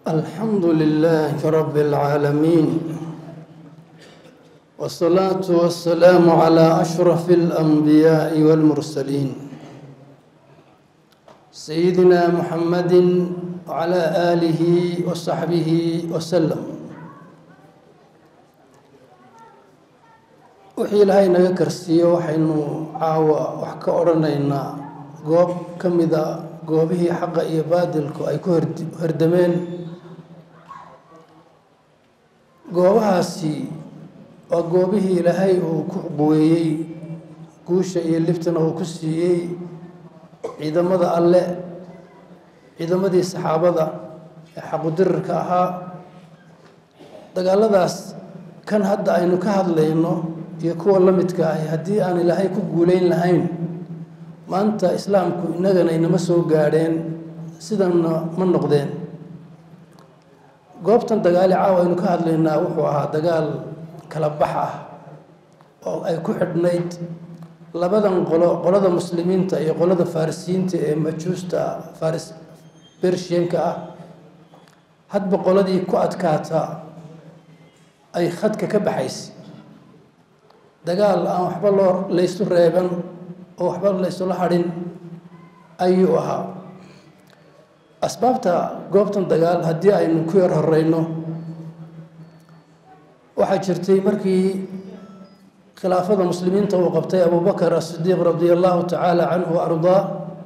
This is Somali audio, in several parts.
الحمد لله رب العالمين والصلاة والسلام على أشرف الأنبياء والمرسلين سيدنا محمد وعلى آله وصحبه وسلم wixii ilaahay naga karsiiyo waxaynu caawa wax ka odhanaynaa goob ka mida goobihii xaqa iyo baadilku ay ku hordameen goobahaasi waa goobihii ilaahay uu ku quweeyey guusha iyo libtana uu ku siiyey ciidamada alle ciidamadii saxaabada ee xaqudirirka ahaa dagaaladaas kan hadda aynu ka hadlayno iyo kuwa la midka ahi haddii aan ilaahay ku guuleyn lahayn maanta islaamku innagana inama soo gaadheen sidanna ma noqdeen goobtan dagaali caawa aynu ka hadlaynaa wuxuu ahaa dagaal kala bax ah oo ay ku xidhnayd labadan qolo qolada muslimiinta iyo qolada farisiyiinta ee majuusta faris bershiyanka ah hadba qoladii ku adkaata ay khadka ka baxaysa dagaal aan waxba loo laysu reeban oo waxba laysula hadhin ayuu ahaa asbaabta goobtan dagaal haddii aynu ku yar horeyno waxaa jirtay markii khilaafada muslimiinta uu qabtay abubakar asidiiq radia allahu tacaala canhu wa ardaa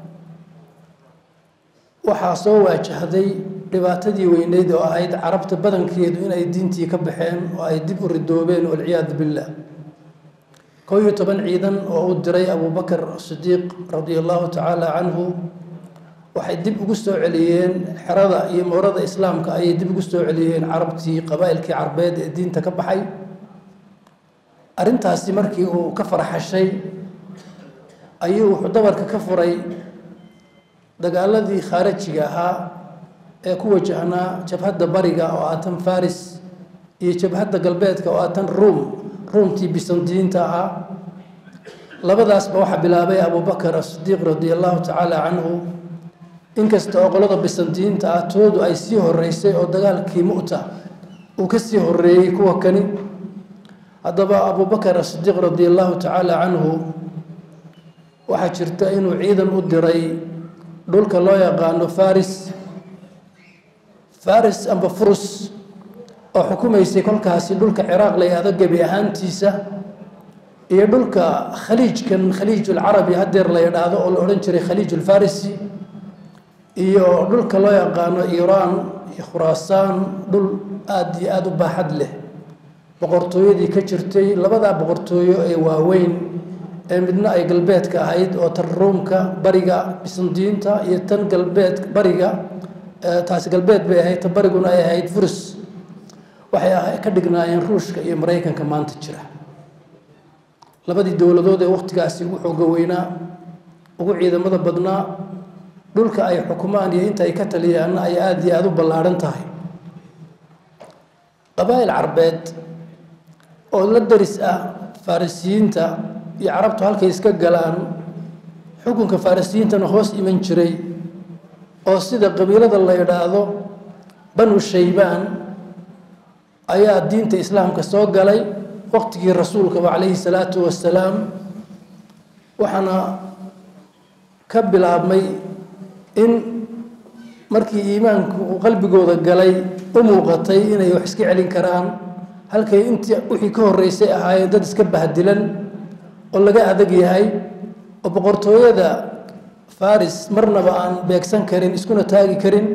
waxaa soo waajahday dhibaatadii weyneyd oo ahayd carabta badankeedu inay diintii ka baxeen oo ay dib u ridoobeen walciyaadu billah kow iyo toban ciidan oo uu diray abubakar sidiiq radia allahu tacaala canhu waxay dib ugu soo celiyeen xerada iyo moorada islaamka ayay dib ugu soo celiyeen carabtii qabaa'ilkii carbeed ee diinta ka baxay arrintaasi markii uu ka farxashay ayuu wuxuu dabarka ka furay dagaaladii khaarajiga ahaa ee ku wajahnaa jabhadda bariga oo ah tan faris iyo jabhadda galbeedka oo ah tan ruum ruumtii bisandiyiinta ahaa labadaasba waxaa bilaabay abubakar asidiiq radia allahu tacaala canhu inkasta oo qolada bisandiyiinta ah toodu ay sii horeysay oo dagaalkii mu'ta uu ka sii horeeyey kuwa kani haddaba abubakar asidiiq radia allahu tacaala canhu waxaa jirta inuu ciidan u diray dhulka loo yaqaano faris faris amba furus oo xukumaysay kolkaasi dhulka ciraaq la yahdo gebi ahaantiisa iyo dhulka khaliijkan khaliijulcarabi hadeer la yidhaahdo oo la odhan jiray khaliijulfarisi iyo dhulka loo yaqaano iiraan iyo khuraasaan dhul aada iyo aada u baaxad leh boqortooyadii ka jirtay labadaa boqortooyo ee waaweyn ee midna ay galbeedka ahayd oo tan ruumka bariga bisandiyiinta iyo tan galbeed bariga taasi galbeed bay ahayd tan bariguna ay ahayd furs waxay ka dhignaayeen ruushka iyo maraykanka maanta jira labadii dowladood ee wakhtigaasi ugu xooga weynaa ugu ciidamada badnaa dhulka ay xukumaan iyo inta ay ka taliyaanna ay aada iyo aada u ballaadhan tahay qabaa'il carbeed oo la daris ah farisiyiinta iyo carabtu halkay iska galaan xukunka farisiyiintana hoos iman jiray oo sida qabiilada la yidhaahdo banu shaybaan ayaa diinta islaamka soo galay waqtigii rasuulkaba calayhi salaatu wasalaam waxaana ka bilaabmay in markii iimaanku uu qalbigooda galay u muuqatay inay wax iska celin karaan halkay intii wixii ka horreysay ahaayeen dad iska bahdilan oo laga adag yahay oo boqortooyada faris marnaba aan beegsan karin iskuna taagi karin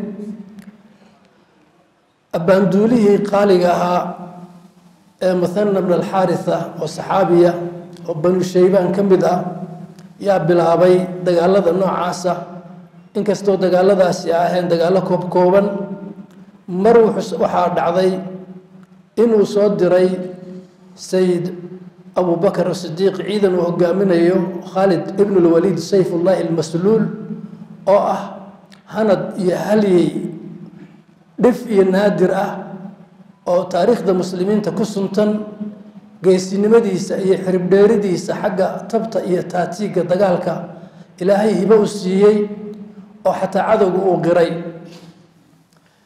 abbaanduulihii qaaliga ahaa ee muthana bn alxaaritha oo saxaabiya oo banu shaybaan ka mid ah yaa bilaabay dagaalada noocaasa inkastoo dagaaladaasi aheen dagaallo koob kooban mar waxaa dhacday inuu soo diray sayid abubakar asidiiq ciidan uu hogaaminayo khaalid ibn lwaliid sayfullaahi almasluul oo ah hanad iyo halyey dhif iyo naadir ah oo taariikhda muslimiinta ku suntan geesinimadiisa iyo xiribdheeridiisa xagga tabta iyo taatiigga dagaalka ilaahay hibo u siiyey oo xataa cadowga uu qiray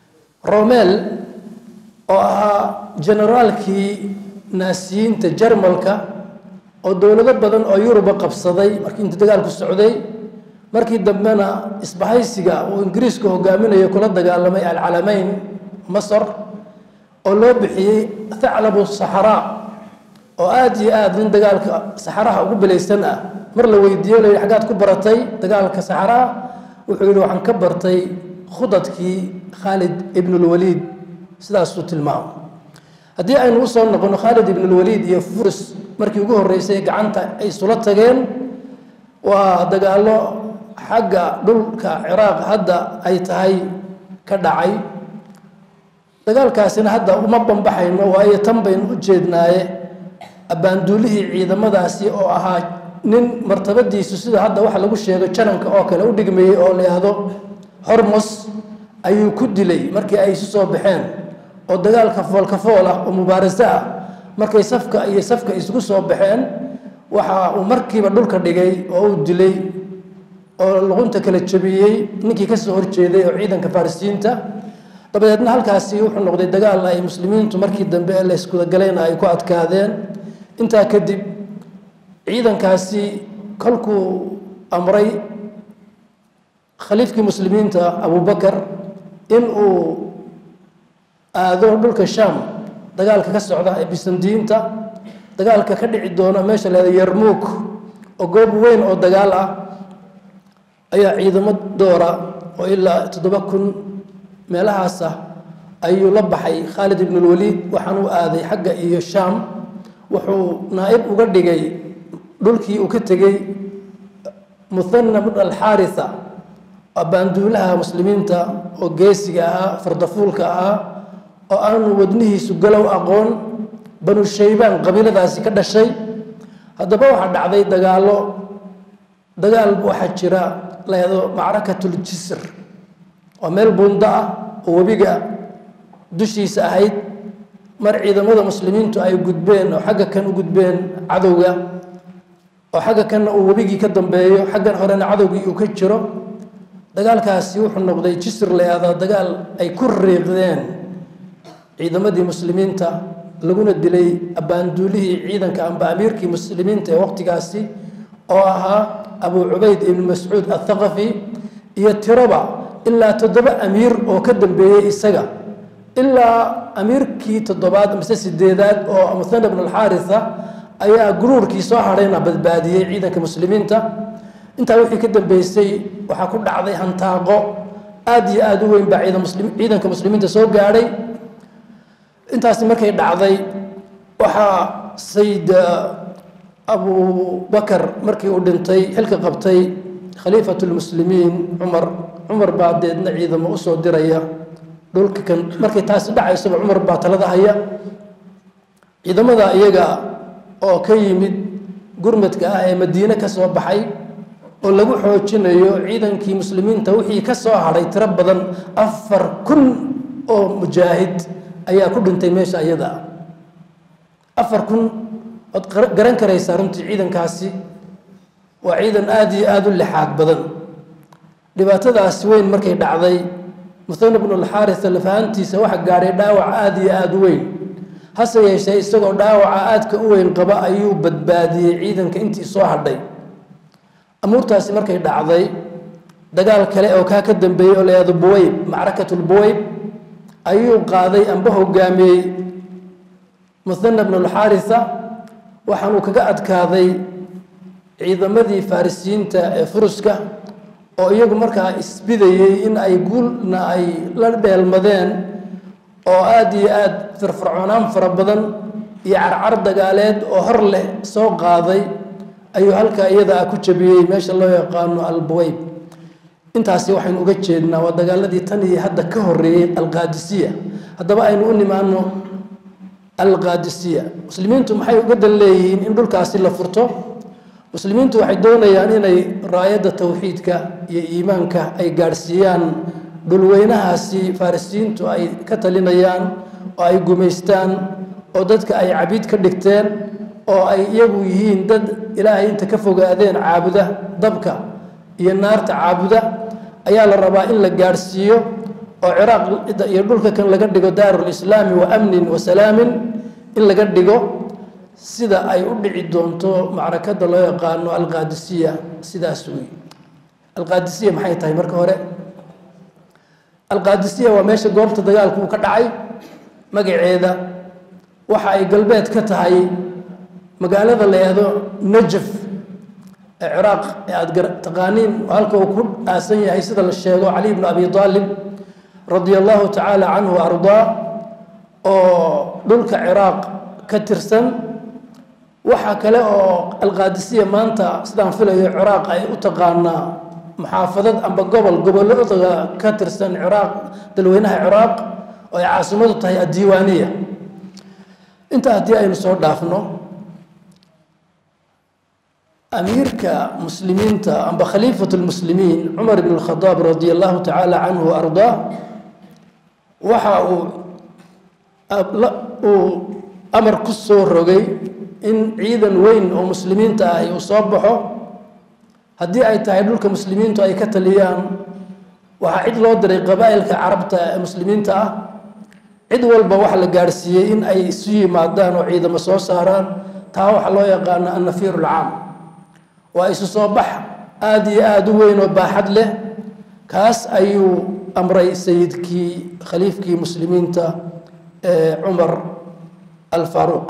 romel oo ahaa generaalkii naasiyiinta jarmalka oo dowlado badan oo yuruba qabsaday markii inta dagaalku socday markii dambena isbahaysiga uu ingiriisku hogaaminayo kula dagaalamay alcalameyn masar oo loo bixiyey thaclabu saxraa oo aada iyo aada nin dagaalka saxaraha ugu belaysan ah mar la weydiiyo la yidhi xaggaad ku baratay dagaalka saxaraha wuxuu yidhi waxaan ka bartay khudadkii khaalid ibnulwaliid sidaasuu tilmaamo haddii aynu u soo noqono khaalid ibnulwaliid iyo furs markii ugu horreysay gacanta ay isula tageen waa dagaallo xagga dhulka ciraaq hadda ay tahay ka dhacay dagaalkaasina hadda uma bambaxayno waayo tan baynu u jeednaaye abbaanduulihii ciidamadaasi oo ahaa nin martabadiisu sida hadda waxa lagu sheego jananka oo kale u dhigmayey oo la yidhaahdo hormos ayuu ku dilay markii ay isu soo baxeen oo dagaalka foolkafool ah oo mubaaraso ah markay safka iyo safka isugu soo baxeen waxa uu markiiba dhulka dhigay oo uu dilay oo luqunta kala jabiyey ninkii ka soo horjeeday oo ciidanka farisiinta dabadeedna halkaasi wuxuu noqday dagaal ay muslimiintu markii dambe ee la iskudagalayna ay ku adkaadeen intaa kadib ciidankaasi kolkuu amray khaliifkii muslimiinta abubakar in uu aado dhulka sham dagaalka ka socda ee bisandiinta dagaalka ka dhici doona meesha leeda yarmuuk oo goob weyn oo dagaal ah ayaa ciidamo doora oo ilaa toddoba kun meelahaas ah ayuu la baxay khaalid ibnulwaliid waxaan u aaday xagga iyo shaam wuxuu naa-ib uga dhigay dhulkii uu ka tegey muthana bn alxaaritha baanduulaha muslimiinta oo geesiga ahaa fardafuulka ahaa oo aanu wadnihiisu galow aqoon banu shaybaan qabiiladaasi ka dhashay haddaba waxaa dhacday dagaallo dagaal waxaa jira layado macrakatuljisr waa meel buundo ah oo webiga dushiisa ahayd mar ciidamada muslimiintu ay gudbeen oo xagga kan u gudbeen cadowga oo xagga kanna uu webigii ka dambeeyo xaggan horena cadowgii uu ka jiro dagaalkaasi wuxuu noqday jisr layahdaa dagaal ay ku riiqdeen ciidamadii muslimiinta laguna dilay abbaanduulihii ciidanka amba amiirkii muslimiinta ee waqtigaasi oo ahaa abu cubayd ibnu mascuud athaqafi iyo tiroba ilaa toddoba amiir oo ka dambeeyey isaga ilaa amiirkii toddobaad mise sideedaad oo muthana bn alxaaritha ayaa guruurkii soo hadhayna badbaadiyey ciidanka muslimiinta intaa wixii ka dambeysay waxaa ku dhacday hantaaqo aada iyo aada u weyn baa ciidanka muslimiinta soo gaadhay intaasi markay dhacday waxaa sayid abu bakar markii uu dhintay xilka qabtay khaliifat lmuslimiin cumar cumar baa deedna ciidamo usoo diraya dhulka kan markay taasi dhacaysaba cumar baa talada haya ciidamada iyaga oo ka yimid gurmadka ah ee madiine ka soo baxay oo lagu xoojinayo ciidankii muslimiinta wixii ka soo hadhay tiro badan afar kun oo mujaahid ayaa ku dhintay meesha iyada ah afar kun ood garan karaysaa runtii ciidankaasi waa ciidan aada iyo aada u lixaad badan dhibaatadaasi weyn markay dhacday muthana bnu alxaaritha lafahantiisa waxa gaadhay dhaawac aada iyo aada u weyn hase yeeshee isagoo dhaawaca aadka u weyn qaba ayuu badbaadiyey ciidanka intii soo hadhay amuurtaasi markay dhacday dagaal kale oo kaa ka dambeeyey oo layahdo buweyb macrakatulbuweyb ayuu qaaday amba hogaamiyey muthana bnu alxaaritha waxaanuu kaga adkaaday ciidamadii farisiyiinta ee furuska oo iyagu markaa isbidayey in ay guulna ay la dheelmadeen oo aada iyo aada firfircoonaan fara badan iyo carcar dagaaleed oo hor leh soo qaaday ayuu halkaa iyada ah ku jabiyey meesha loo yaqaano albuweyb intaasi waxaynu uga jeednaa waa dagaaladii tan iyo hadda ka horeeyey alqaadisiya haddaba aynu u nimaano alqaadisiya muslimiintu maxay uga dan leeyihiin in dhulkaasi la furto muslimiintu waxay doonayaan inay raayadda towxiidka iyo iimaanka ay gaadhsiiyaan dhulweynahaasi farisiyiintu ay ka talinayaan oo ay gumaystaan oo dadka ay cabiid ka dhigteen oo ay iyagu yihiin dad ilaahay inta ka fogaadeen caabuda dabka iyo naarta caabuda ayaa la rabaa in la gaadhsiiyo oo ciraaq iyo dhulka kan laga dhigo daarulislaami wa amnin wa salaamin in laga dhigo sida ay u dhici doonto macrakada loo yaqaano alqaadisiya sidaas wey alqaadisiya maxay tahay marka hore alqaadisiya waa meesha goobta dagaalku uu ka dhacay magaceeda waxa ay galbeed ka tahay magaalada la yihahdo najaf ee ciraaq ee aada taqaaniin halka uu ku aasan yahay sida la sheego cali bnu abi aalib radia allahu tacaala canhu ardaa oo dhulka ciraaq ka tirsan waxaa kale oo alqaadisiya maanta sidaan filayo ciraaq ay u taqaanaa muxaafadad amba gobol gobolada ka tirsan ciraaq dalweynaha ciraaq oo ay caasimadu tahay addiiwaaniya intaa haddii aynu soo dhaafno amiirka muslimiinta amba khaliifatu lmuslimiin cumar ibn اlkhadaab radi allahu tacaala canhu wa ardaa waxa uu uu amar ku soo rogay in ciidan weyn oo muslimiinta ah uu soo baxo haddii ay tahay dhulka muslimiintu ay ka taliyaan waxaa cid loo diray qabaa'ilka carabta ee muslimiinta ah cid walba waxa la gaadhsiiyey in ay isu yimaadaan oo ciidamo soo saaraan taa waxaa loo yaqaana annafiir ulcaam waa isu soo bax aada iyo aada u weyn oo baaxad leh kaas ayuu amray sayidkii khaliifkii muslimiinta ee cumar alfaaruuq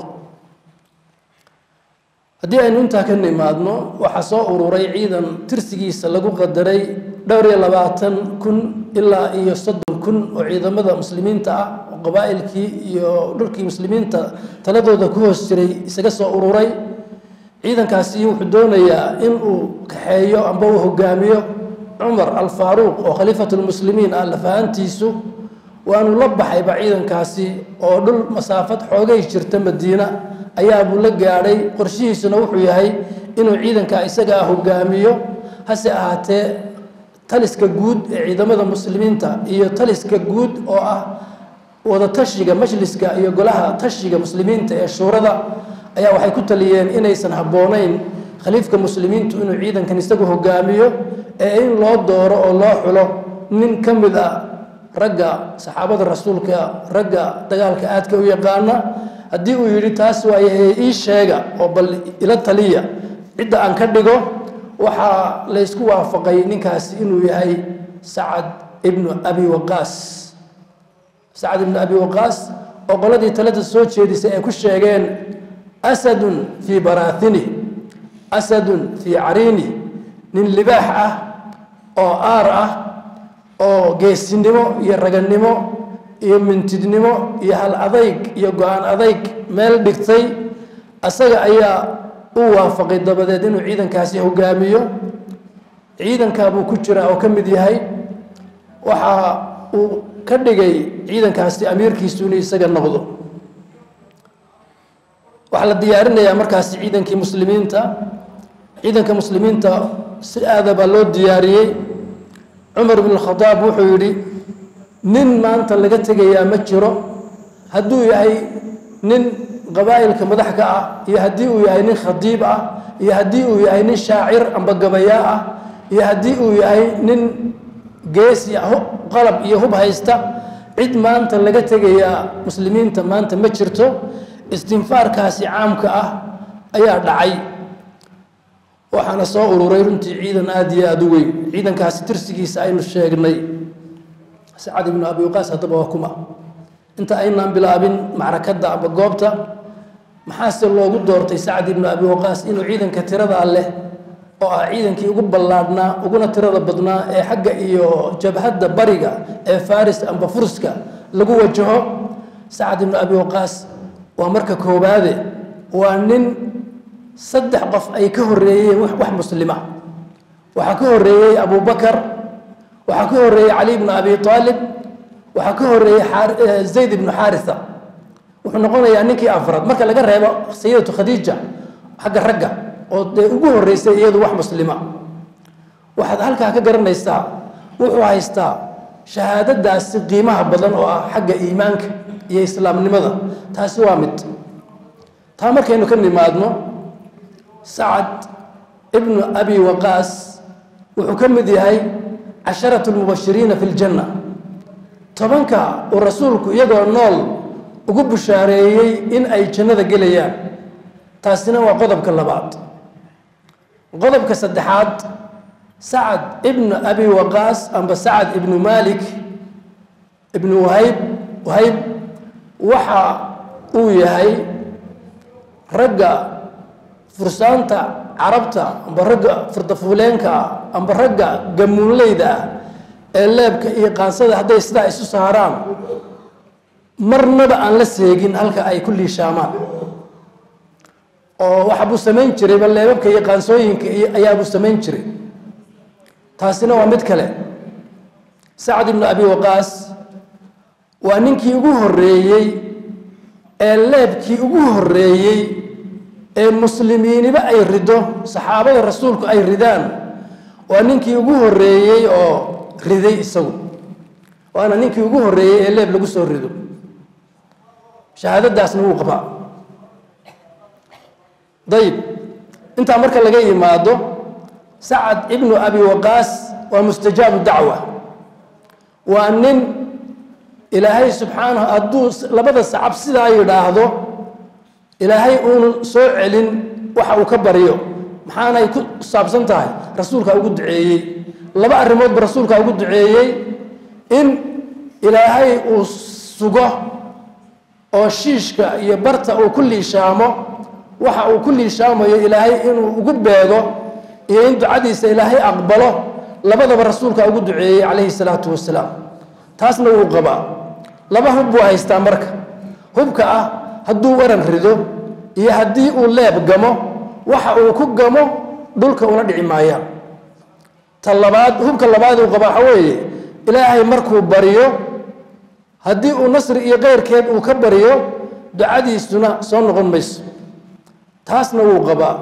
haddii aynu intaa ka nimaadno waxaa soo ururay ciidan tirsigiisa lagu qadaray dhowr iyo labaatan kun ilaa iyo soddon kun oo ciidamada muslimiinta ah oo qabaa'ilkii iyo dhulkii muslimiinta taladooda ku hoos jiray isaga soo ururay ciidankaasi wuxuu doonayaa in uu kaxeeyo amba uu hogaamiyo cumar alfaaruuq oo khaliifatulmuslimiin ah lafahantiisu waanu la baxayba ciidankaasi oo dhul masaafad xoogay jirta madiina ayaabuu la gaadhay qorshihiisuna wuxuu yahay inuu ciidanka isaga ah hogaamiyo hase ahaatee taliska guud ee ciidamada muslimiinta iyo taliska guud oo ah wadatashiga majliska iyo golaha tashiga muslimiinta ee shuurada ayaa waxay ku taliyeen inaysan habboonayn khaliifka muslimiintu inuu ciidankan isagu hogaamiyo ee in loo dooro oo loo xulo nin ka mid a ragga saxaabada rasuulka ragga dagaalka aadka u yaqaana haddii uu yidhi taas waaye ii sheega oo bal ila taliya cidda aan ka dhigo waxaa laysku waafaqay ninkaasi inuu yahay sacad ibnu abi waqaas sacad ibnu abi waqaas oo qoladii talada soo jeedisay ay ku sheegeen asadun fii baraahinih asadun fii cariinih nin libaax ah oo aar ah oo geesinimo iyo raganimo iyo mintidnimo iyo hal adayg iyo go-aan adayg meel dhigtay asaga ayaa u waafaqay dabadeed inuu ciidankaasi hogaamiyo ciidankaabuu ku jiraa oo ka mid yahay waxa uu ka dhigay ciidankaasi amiirkiisu inuu isaga noqdo waxaa la diyaarinayaa markaasi ciidankii muslimiinta ciidanka muslimiinta si aada baa loo diyaariyey cumar bn khadaab wuxuu yidhi nin maanta laga tegayaa ma jiro hadduu yahay nin qabaa'ilka madax ka ah iyo haddii uu yahay nin khadiib ah iyo haddii uu yahay nin shaacir amba gabayaa ah iyo haddii uu yahay nin geesi qalab iyo hub haysta cid maanta laga tegayaa muslimiinta maanta ma jirto istinfaarkaasi caamka ah ayaa dhacay waxaana soo ururay runtii ciidan aada iyo aada u weyn ciidankaasi tirsigiisa aynu sheegnay sacad ibnu abi waqaas haddaba waa kuma inta aynaan bilaabin macrakadda aba goobta maxaase loogu doortay sacad ibnu abi waqaas inuu ciidanka tiradaa leh oo ah ciidankii ugu ballaadhnaa uguna tirada badnaa ee xagga iyo jabhadda bariga ee faris amba furska lagu wajaho sacad ibnu abi waqaas waa marka koobaade waa nin saddex qof ay ka horeeyeen wax muslima waxaa ka horeeyey abubakar waxaa ka horeeyey cali bnu abi aalib waxaa ka horeeyey zayd ibnu xaarisa wuxuu noqonayaa ninkii afraad marka laga reebo sayidatu khadiija xagga ragga oo dee ugu horeysay iyadu wax muslima waxaad halkaa ka garanaysaa wuxuu haystaa shahaadadaasi qiimaha badan oo ah xagga iimaanka iyo islaamnimada taasi waa mid taa markaynu ka nimaadno sacad ibnu abi waqaas wuxuu ka mid yahay casharatu lmubashiriina fi ljanna tobanka uu rasuulku iyagoo nool ugu bushaareeyey in ay jannada gelayaan taasina waa qodobka labaad qodobka saddexaad sacad ibnu abi waqaas amba sacad ibnu malik ibnu wahayb wahayb waxa uu yahay ragga fursaanta carabta amba ragga furdafuuleenka ah amba ragga gamuunleyda ah ee leebka iyo qaansada hadday sidaa isu saaraan marnaba aan la seegin halka ay ku liishaamaan oo waxa buu samayn jiray ba leebabka iyo qaansooyinka iyo ayaabuu samayn jiray taasina waa mid kale sacad ibnu abi waqaas waa ninkii ugu horreeyey ee leebkii ugu horreeyey ee muslimiiniba ay rido saxaabada rasuulku ay ridaan waa ninkii ugu horreeyey oo riday isagu waana ninkii ugu horreeyey ee leeb lagu soo rido shahaadadaasna wuu qabaa dayib intaa marka laga yimaado sacad ibnu abi waqaas waa mustajaabu dacwa waa nin ilaahay subxaanahu hadduu labada sacab sidaa yidhaahdo ilaahay uunu soo celin waxa uu ka baryo maxaanay ku saabsan tahay rasuulkaa ugu duceeyey laba arrimoodba rasuulkaa ugu duceeyey in ilaahay uu sugo oo shiishka iyo barta uu ku liishaamo waxa uu ku liishaamayo ilaahay inuu ugu beego iyo in ducadiisa ilaahay aqbalo labadaba rasuulkaa ugu duceeyey calayhi salaatu wasalaam taasna wuu qabaa laba hub buu haystaa marka hubka ah hadduu waran rido iyo haddii uu leeb gamo waxa uu ku gamo dhulka una dhici maayaan ta labaad hubka labaad uu qaba waxa weeye ilaahay markuu baryo haddii uu nasri iyo keyrkeed uu ka baryo ducadiisuna soo noqon mayso taasna wuu qabaa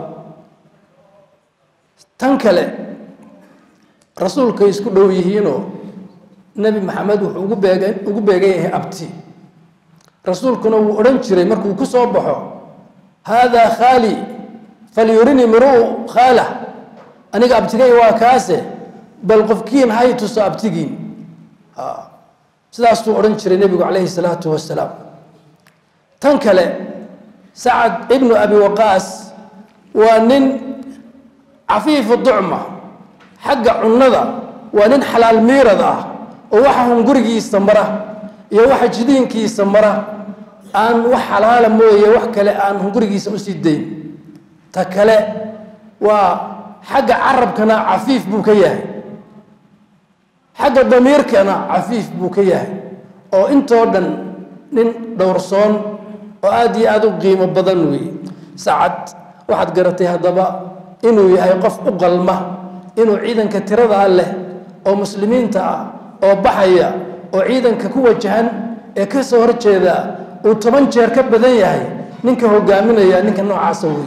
tan kale rasuulkay isku dhow yihiinoo nebi maxamed wuxuu ugu beegan ugu beegan yahay abti rasuulkuna wuu odhan jiray markuu ku soo baxo haadaa khaali falyurinii miruu khaalah aniga abtigay waa kaase bal qofkiin hay tuso abtigiin sidaasuu odhan jiray nebigu calayhi salaatu wasalaam tan kale sacad ibnu abi waqaas waa nin cafiifu ducma xagga cunnada waa nin xalaal miirad ah oo waxa hungurigiisa mara iyo waxa jidiinkiisa mara aan wax xalaala mooye wax kale aan hungurigiisa usii dayn ta kale waa xagga carabkana cafiif buu ka yahay xagga damiirkana cafiif buu ka yahay oo intoo dhan nin dhowrsoon oo aada iyo aada u qiimo badan weeye sacad waxaad garatay haddaba inuu yahay qof u qalma inuu ciidanka tiradaa leh oo muslimiinta ah oo baxaya oo ciidanka ku wajahan ee ka soo horjeeda uu toban jeer ka badan yahay ninka hogaaminaya ninka noocaasa wey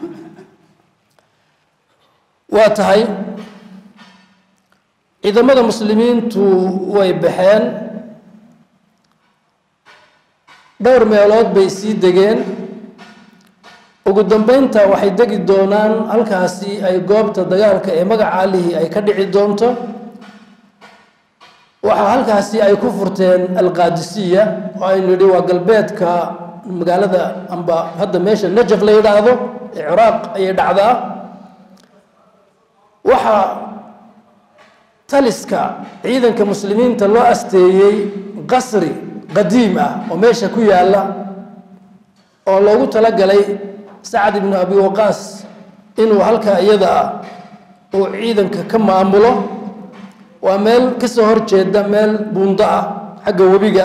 waa tahay ciidamada muslimiintu way baxeen dhowr meelood bay sii degeen ugu dambeynta waxay degi doonaan halkaasi ay goobta dagaalka ee magaca allihii ay ka dhici doonto waxaa halkaasi ay ku furteen alqaadisiya oo aynu yidhi waa galbeedka magaalada amba hadda meesha najaf la yidhaahdo ee ciraaq ayay dhacdaa waxaa taliska ciidanka muslimiinta loo asteeyey qasri qadiim ah oo meesha ku yaalla oo loogu talagalay sacad ibnu abi waqaas inuu halkaa iyada ah uu ciidanka ka maamulo waa meel ka soo horjeeda meel buundo ah xagga webiga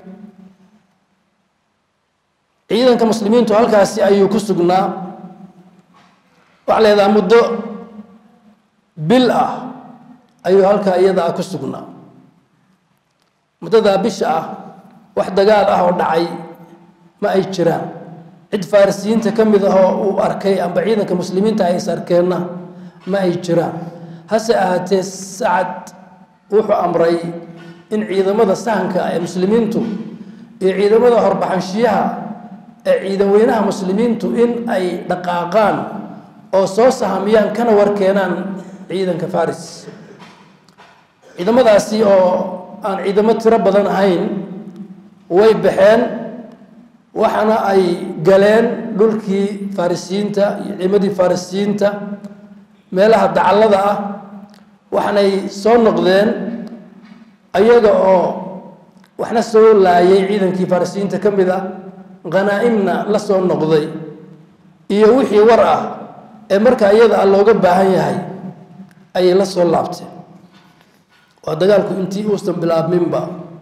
ciidanka muslimiintu halkaasi ayuu ku sugnaa waxaa leedaha muddo bil ah ayuu halkaa iyada ah ku sugnaa muddadaa bisha ah wax dagaal ah oo dhacay ma ay jiraan cid farisiyiinta ka mid ah oo uu arkay amba ciidanka muslimiinta ay is arkeenna ma ay jiraan hase ahaatee sacad wuxuu amray in ciidamada sahanka ee muslimiintu iyo ciidamada horbaxanshiyaha ee ciidan weynaha muslimiintu in ay dhaqaaqaan oo soo sahamiyaan kana warkeenaan ciidanka faris ciidamadaasi oo aan ciidamo tiro badan ahayn way baxeen waxaana ay galeen dhulkii farisiyiinta iyo ciimadii farisiyiinta meelaha dacallada ah waxaanay soo noqdeen ayaga oo waxna soo laayay ciidankii farisiyiinta ka mid ah khanaa'imna la soo noqday iyo wixii war ah ee marka iyada ah looga baahan yahay ayay la soo laabteen waa dagaalku intii uusan bilaabminba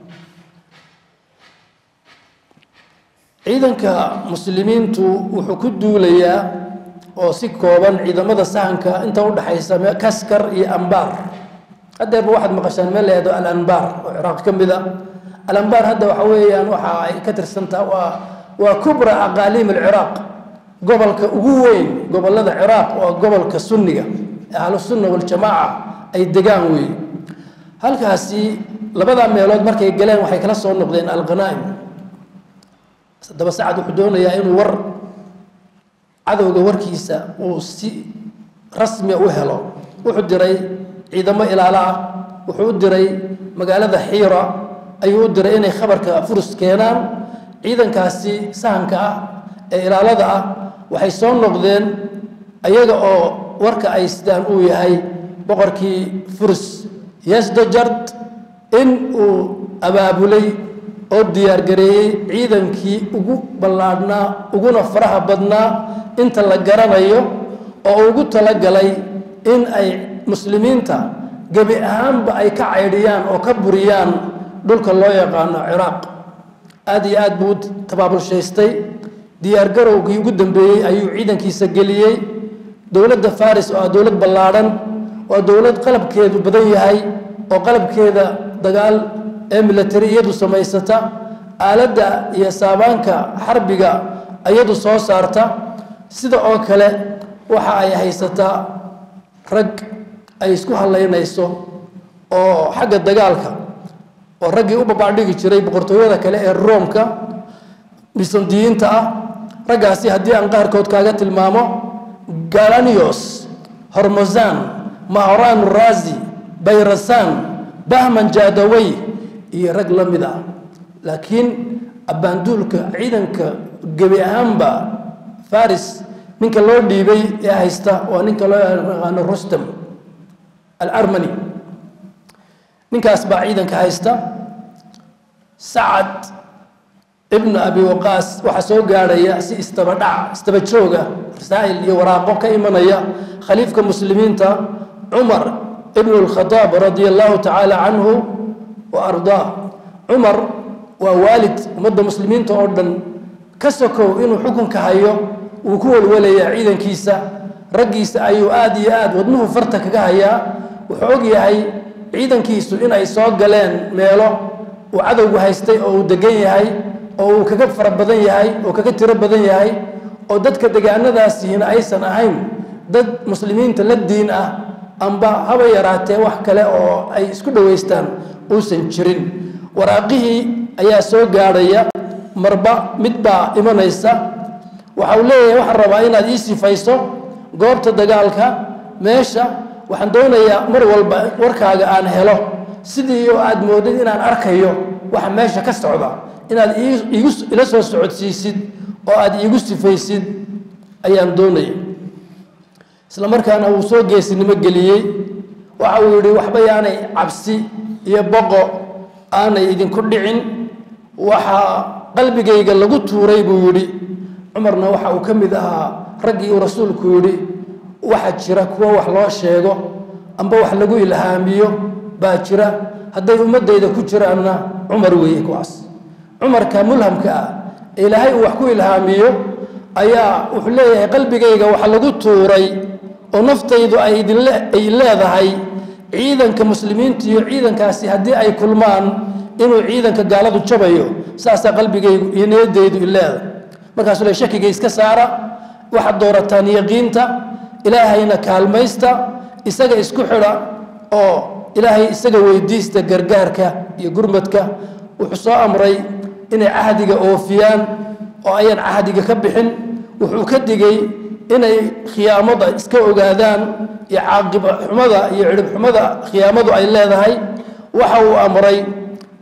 ciidanka muslimiintu wuxuu ku duulayaa oo si kooban ciidamada sahanka inta udhaxaysa kaskar iyo ambaar haddeerba waxaad maqashaan meel la yahdo alanbaar oo ciraaq ka mid a alanbaar hadda waxa weeyaan waxa ay ka tirsantaha waa waa kubra aqaaliim alciraaq gobolka ugu weyn gobolada ciraaq waa gobolka sunniga ee ahlusunna waljamaaca ay degaan weeye halkaasi labadaa meelood markay galeen waxay kala soo noqdeen alkhanaa'im haddaba sacad wuxuu doonayaa inuu war cadowga warkiisa uu si rasmia u helo wuxuu diray ciidamo ilaalo ah wuxuu u diray magaalada xiira ayuu u diray inay khabarka furus keenaan ciidankaasi sahanka ah ee ilaalada ah waxay soo noqdeen ayaga oo warka ay sidaan uu yahay boqorkii furus yasdajard in uu abaabulay oo diyaargareeyey ciidankii ugu ballaadhnaa uguna faraha badnaa inta la garanayo oo ugu talagalay in ay muslimiinta gebi ahaanba ay ka caydhiyaan oo ka buriyaan dhulka loo yaqaano ciraaq aada iyo aad buu u tabaabulshaystay diyaargarowgii ugu dambeeyey ayuu ciidankiisa geliyey dowladda faris oo ah dowlad ballaadhan waa dowlad qalabkeedu badan yahay oo qalabkeeda dagaal ee milatari iyadu samaysata aaladda iyo saabaanka xarbiga iyadu soo saarta sida oo kale waxa ay haysataa rag ay isku hallaynayso oo xagga dagaalka oo raggii u babaadhigi jiray boqortooyada kale ee roomka bisandiyiinta ah raggaasi haddii aan qaarkood kaaga tilmaamo galanios hormozan mahoran razi bayrasan bahman jadawey iyo rag la mid ah laakiin abbaanduulka ciidanka gebi ahaanba faris ninka loo dhiibay ee haysta waa ninka loo yaqaano rustam alarmani ninkaas baa ciidanka haysta sacad ibnu abi waqaas waxaa soo gaadhaya si istabadhac istaba jooga rasaa'il iyo waraaqo ka imanaya khaliifka muslimiinta cumar ibnu lkhadaab radia allahu tacaala canhu wa ardaa cumar waa waalid ummadda muslimiinta oo dhan ka sokow inuu xukunka hayo wuu ku welwelayaa ciidankiisa raggiisa ayuu aada iyo aad wadnuhu farta kaga hayaa wuxuu og yahay ciidankiisu inay soo galeen meelo uu cadowgu haystay oo uu degan yahay oo uu kaga fara badan yahay oo kaga tiro badan yahay oo dadka degaanadaasiina aysan ahayn dad muslimiinta la diin ah amba haba yaraatee wax kale oo ay isku dhowaystaan uusan jirin waraaqihii ayaa soo gaadhaya marba mid baa imanaysa waxa uu leeyahay waxaan rabaa inaad ii sifayso goobta dagaalka meesha waxaan doonayaa mar walba warkaaga aan helo sidii oo aad moodid inaan arkayo waxa meesha ka socda inaad iigu ila soo socodsiisid oo aad iigu sifaysid ayaan doonaya isla markaana wuu soo geesinimo geliyey waxa uu yidhi waxba yaanay cabsi iyo boqo aanay idinku dhicin waxaa qalbigayga lagu tuuray buu yidhi cumarna waxa uu ka mid ahaa raggii uu rasuulku yidhi waxaa jira kuwa wax loo sheego amba wax lagu ilhaamiyo baa jira hadday ummadayda ku jiraanna cumar weeye kuwaas cumarka mulhamka ah ee ilaahay uu wax ku ilhaamiyo ayaa wuxuu leeyahay qalbigayga wax lagu tuuray oo naftaydu ay idinay leedahay ciidanka muslimiinta iyo ciidankaasi haddii ay kulmaan inuu ciidanka gaaladu jabayo saasaa qalbigaygu iyo niyadaydu i leedahay markaasuu le shakiga iska saara waxaad doorataan yaqiinta ilaahayna kaalmaysta isaga isku xidha oo ilaahay isaga weydiista gargaarka iyo gurmadka wuxuu soo amray inay cahdiga oofiyaan oo ayaan cahdiga ka bixin wuxuu ka digay inay khiyaamada iska ogaadaan iyo caaqib xumada iyo cidhib xumada khiyaamadu ay leedahay waxa uu amray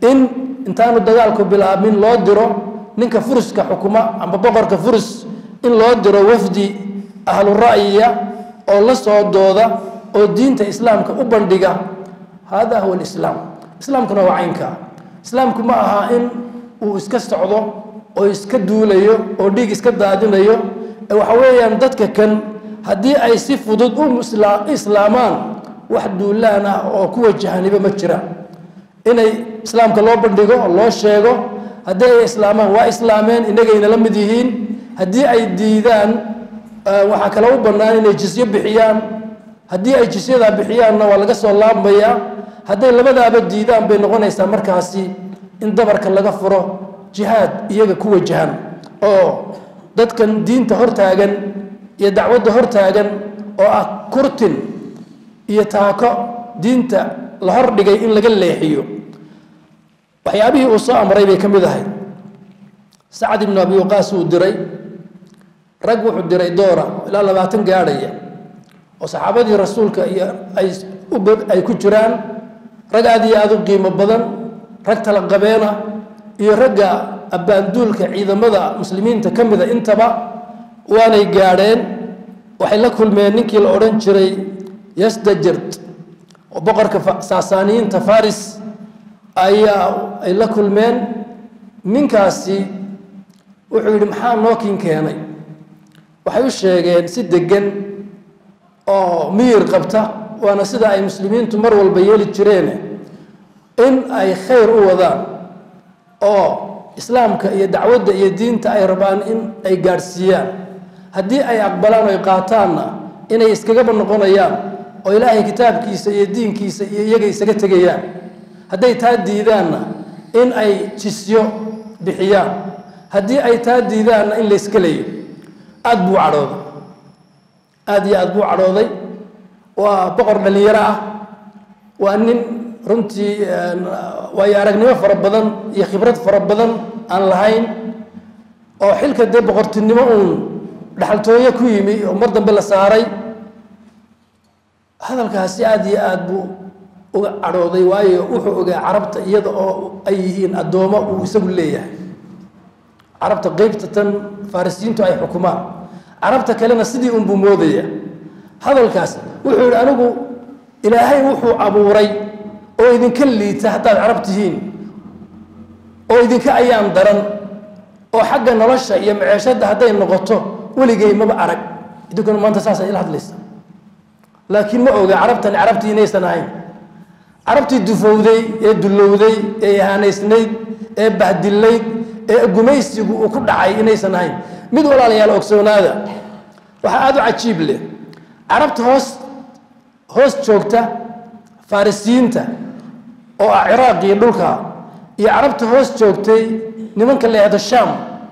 in intaanu dagaalku bilaabmin loo diro ninka furuska xukuma amba boqorka furus in loo diro wafdi ahlu ra'yiya oo la soo dooda oo diinta islaamka u bandhiga hada huwa alislaam islaamkuna waa caynka islaamku ma aha in uu iska socdo oo iska duulayo oo dhiig iska daadinayo ee waxa weeyaan dadka kan haddii ay si fudud u islaamaan wax duulaan ah oo ku wajahaniba ma jira inay islaamka loo bandhigo oo loo sheego haddii ay islaamaan waa islaameen inagayna la mid yihiin haddii ay diidaan waxaa kale u bannaan inay jisyo bixiyaan haddii ay jisyadaa bixiyaanna waa laga soo laabmayaa hadday labadaaba diidaan bay noqonaysaa markaasi in dabarka laga furo jihaad iyaga ku wajahan oo dadkan diinta hortaagan iyo dacwadda hortaagan oo ah kurtin iyo taako diinta la hordhigay in laga leexiyo waxyaabihii uu soo amray bay ka mid ahay sacad ibnu abi waqaas uu diray rag wuxuu diray doora ilaa labaatan gaadhaya oo saxaabadii rasuulka iyo ay ay ku jiraan rag aada iyo aada u qiimo badan rag talaqabeena iyo ragga abbaanduulka ciidamada muslimiinta ka mida intaba waanay gaadheen waxay la kulmeen ninkii la odhan jiray yasdajert oo boqorka saasaaniyiinta faris ayaa ay la kulmeen ninkaasi wuxuu yidhi maxaa nookin keenay waxay u sheegeen si deggan oo miyir qabta waana sida ay muslimiintu mar walba yeeli jireen in ay khayr u wadaan oo islaamka iyo dacwadda iyo diinta ay rabaan in ay gaadhsiiyaan haddii ay aqbalaan oy qaataanna inay iskagaba noqonayaan oo ilaahay kitaabkiisa iyo diinkiisa iyo iyaga isaga tegayaan hadday taa diidaanna in ay jisyo bixiyaan haddii ay taa diidaanna in layska leeyo aada buu cadhooday aada iyo aada buu cadhooday waa boqor dhallinyaro ah waa nin runtii waayo aragnimo fara badan iyo khibrad fara badan aan lahayn oo xilka dee boqortinimo uun dhaxaltooyo ku yimi oo mar dambe la saaray hadalkaasi aada iyo aada buu uga cadhooday waayo wuxuu ogaa carabta iyada oo ay yihiin addoommo uu isagu leeyahay carabta qeybta tan farisiyiintu ay xukumaan carabta kalena sidii unbuu moodaya hadalkaas wuxuu yidhi anigu ilaahay wuxuu abuuray oo idinka liita haddaad carab tihiin oo idinka ayaan daran oo xagga nolosha iyo maceeshadda hadday noqoto weligay maba arag idinkuna maanta saasa ila hadlaysa laakiin ma oga carabtani carabtii inaysan ahayn carabtii dufowday ee dullowday ee ihaanaysnayd ee bahdillayd ee gumaysigu uu ku dhacay inaysan ahayn mid walaalayaal ogsoonaada waxaa aada u cajiib leh carabta hoos hoos joogta farisiyiinta oo ah ciraaq iyo dhulka iyo carabta hoos joogtay nimanka la yihahdo sham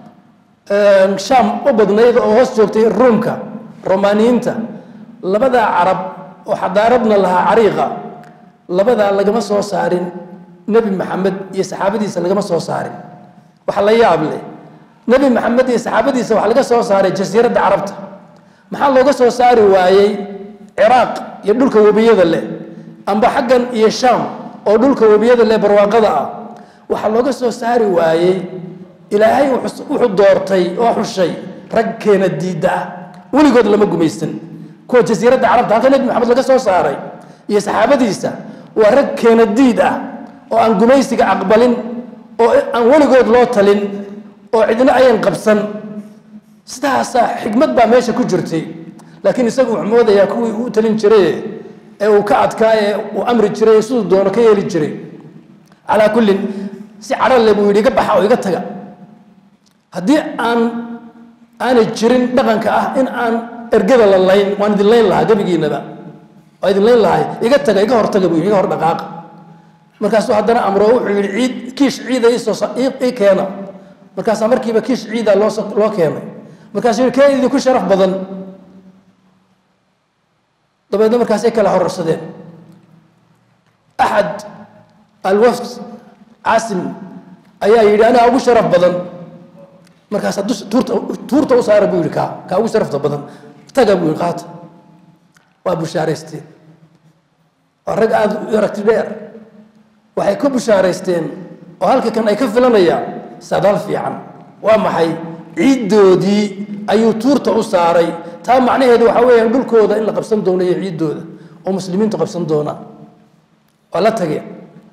sham u badnayd oo hoos joogtay ruumka romaaniyiinta labadaa carab oo xadaaradna lahaa cariiqa labadaa lagama soo saarin nebi maxamed iyo saxaabadiisa lagama soo saarin waxa la yaab leh nebi maxamed iyo saxaabadiisa waxaa laga soo saaray jasiiradda carabta maxaa looga soo saari waayey ciraaq iyo dhulka webiyada leh amba xaggan iyo sham oo dhulka webiyada leh barwaaqada ah waxaa looga soo saari waayey ilaahay wuxuu doortay oo xushay rag keena diidda ah weligood lama gumaysan kuwa jasiiradda carabta halka nebi maxamed laga soo saaray iyo saxaabadiisa waa rag keena diid ah oo aan gumaysiga aqbalin oo aan weligood loo talin oo cidna ayan qabsan sidaasaa xikmad baa meesha ku jirtay laakiin isagu wuxuu moodayaa kuwii uu talin jiray ee uu ka adkaa ee uu amri jiray ee siduu doono ka yeeli jiray calaa kullin si cadhale buu yidhi iga baxa oo iga taga haddii aan aanay jirin dhaqanka ah in aan ergada la layn waan idin layn lahaa gebigiinaba waa idin layn lahay iga taga iga hortaga buu iga hor dhaqaaqa markaasuu haddana amro wuxuu yidhi ciid kiish ciida iisoo ii keena markaasaa markiiba kiish ciida loo loo keenay markaasuu yidhi kee idinku sharaf badan dabeedna markaasay kala horarsadeen axad alwafd caasim ayaa yidhi anaa ugu sharaf badan markaasaa dus tuurta tuurta u saara buu yidhi kaa kaa ugu sharafta badan taga buu yidhi qaata waa bushaaraysteen waa rag aada u aragti dheer waxay ku bushaaraysteen oo halka kan ay ka filanayaan sadaal fiican waa maxay ciiddoodii ayuu tuurta u saaray taa macnaheedu waxaa weeyaan dhulkooda in la qabsan doono iyo ciiddooda oo muslimiintu qabsan doonaan waa la tageen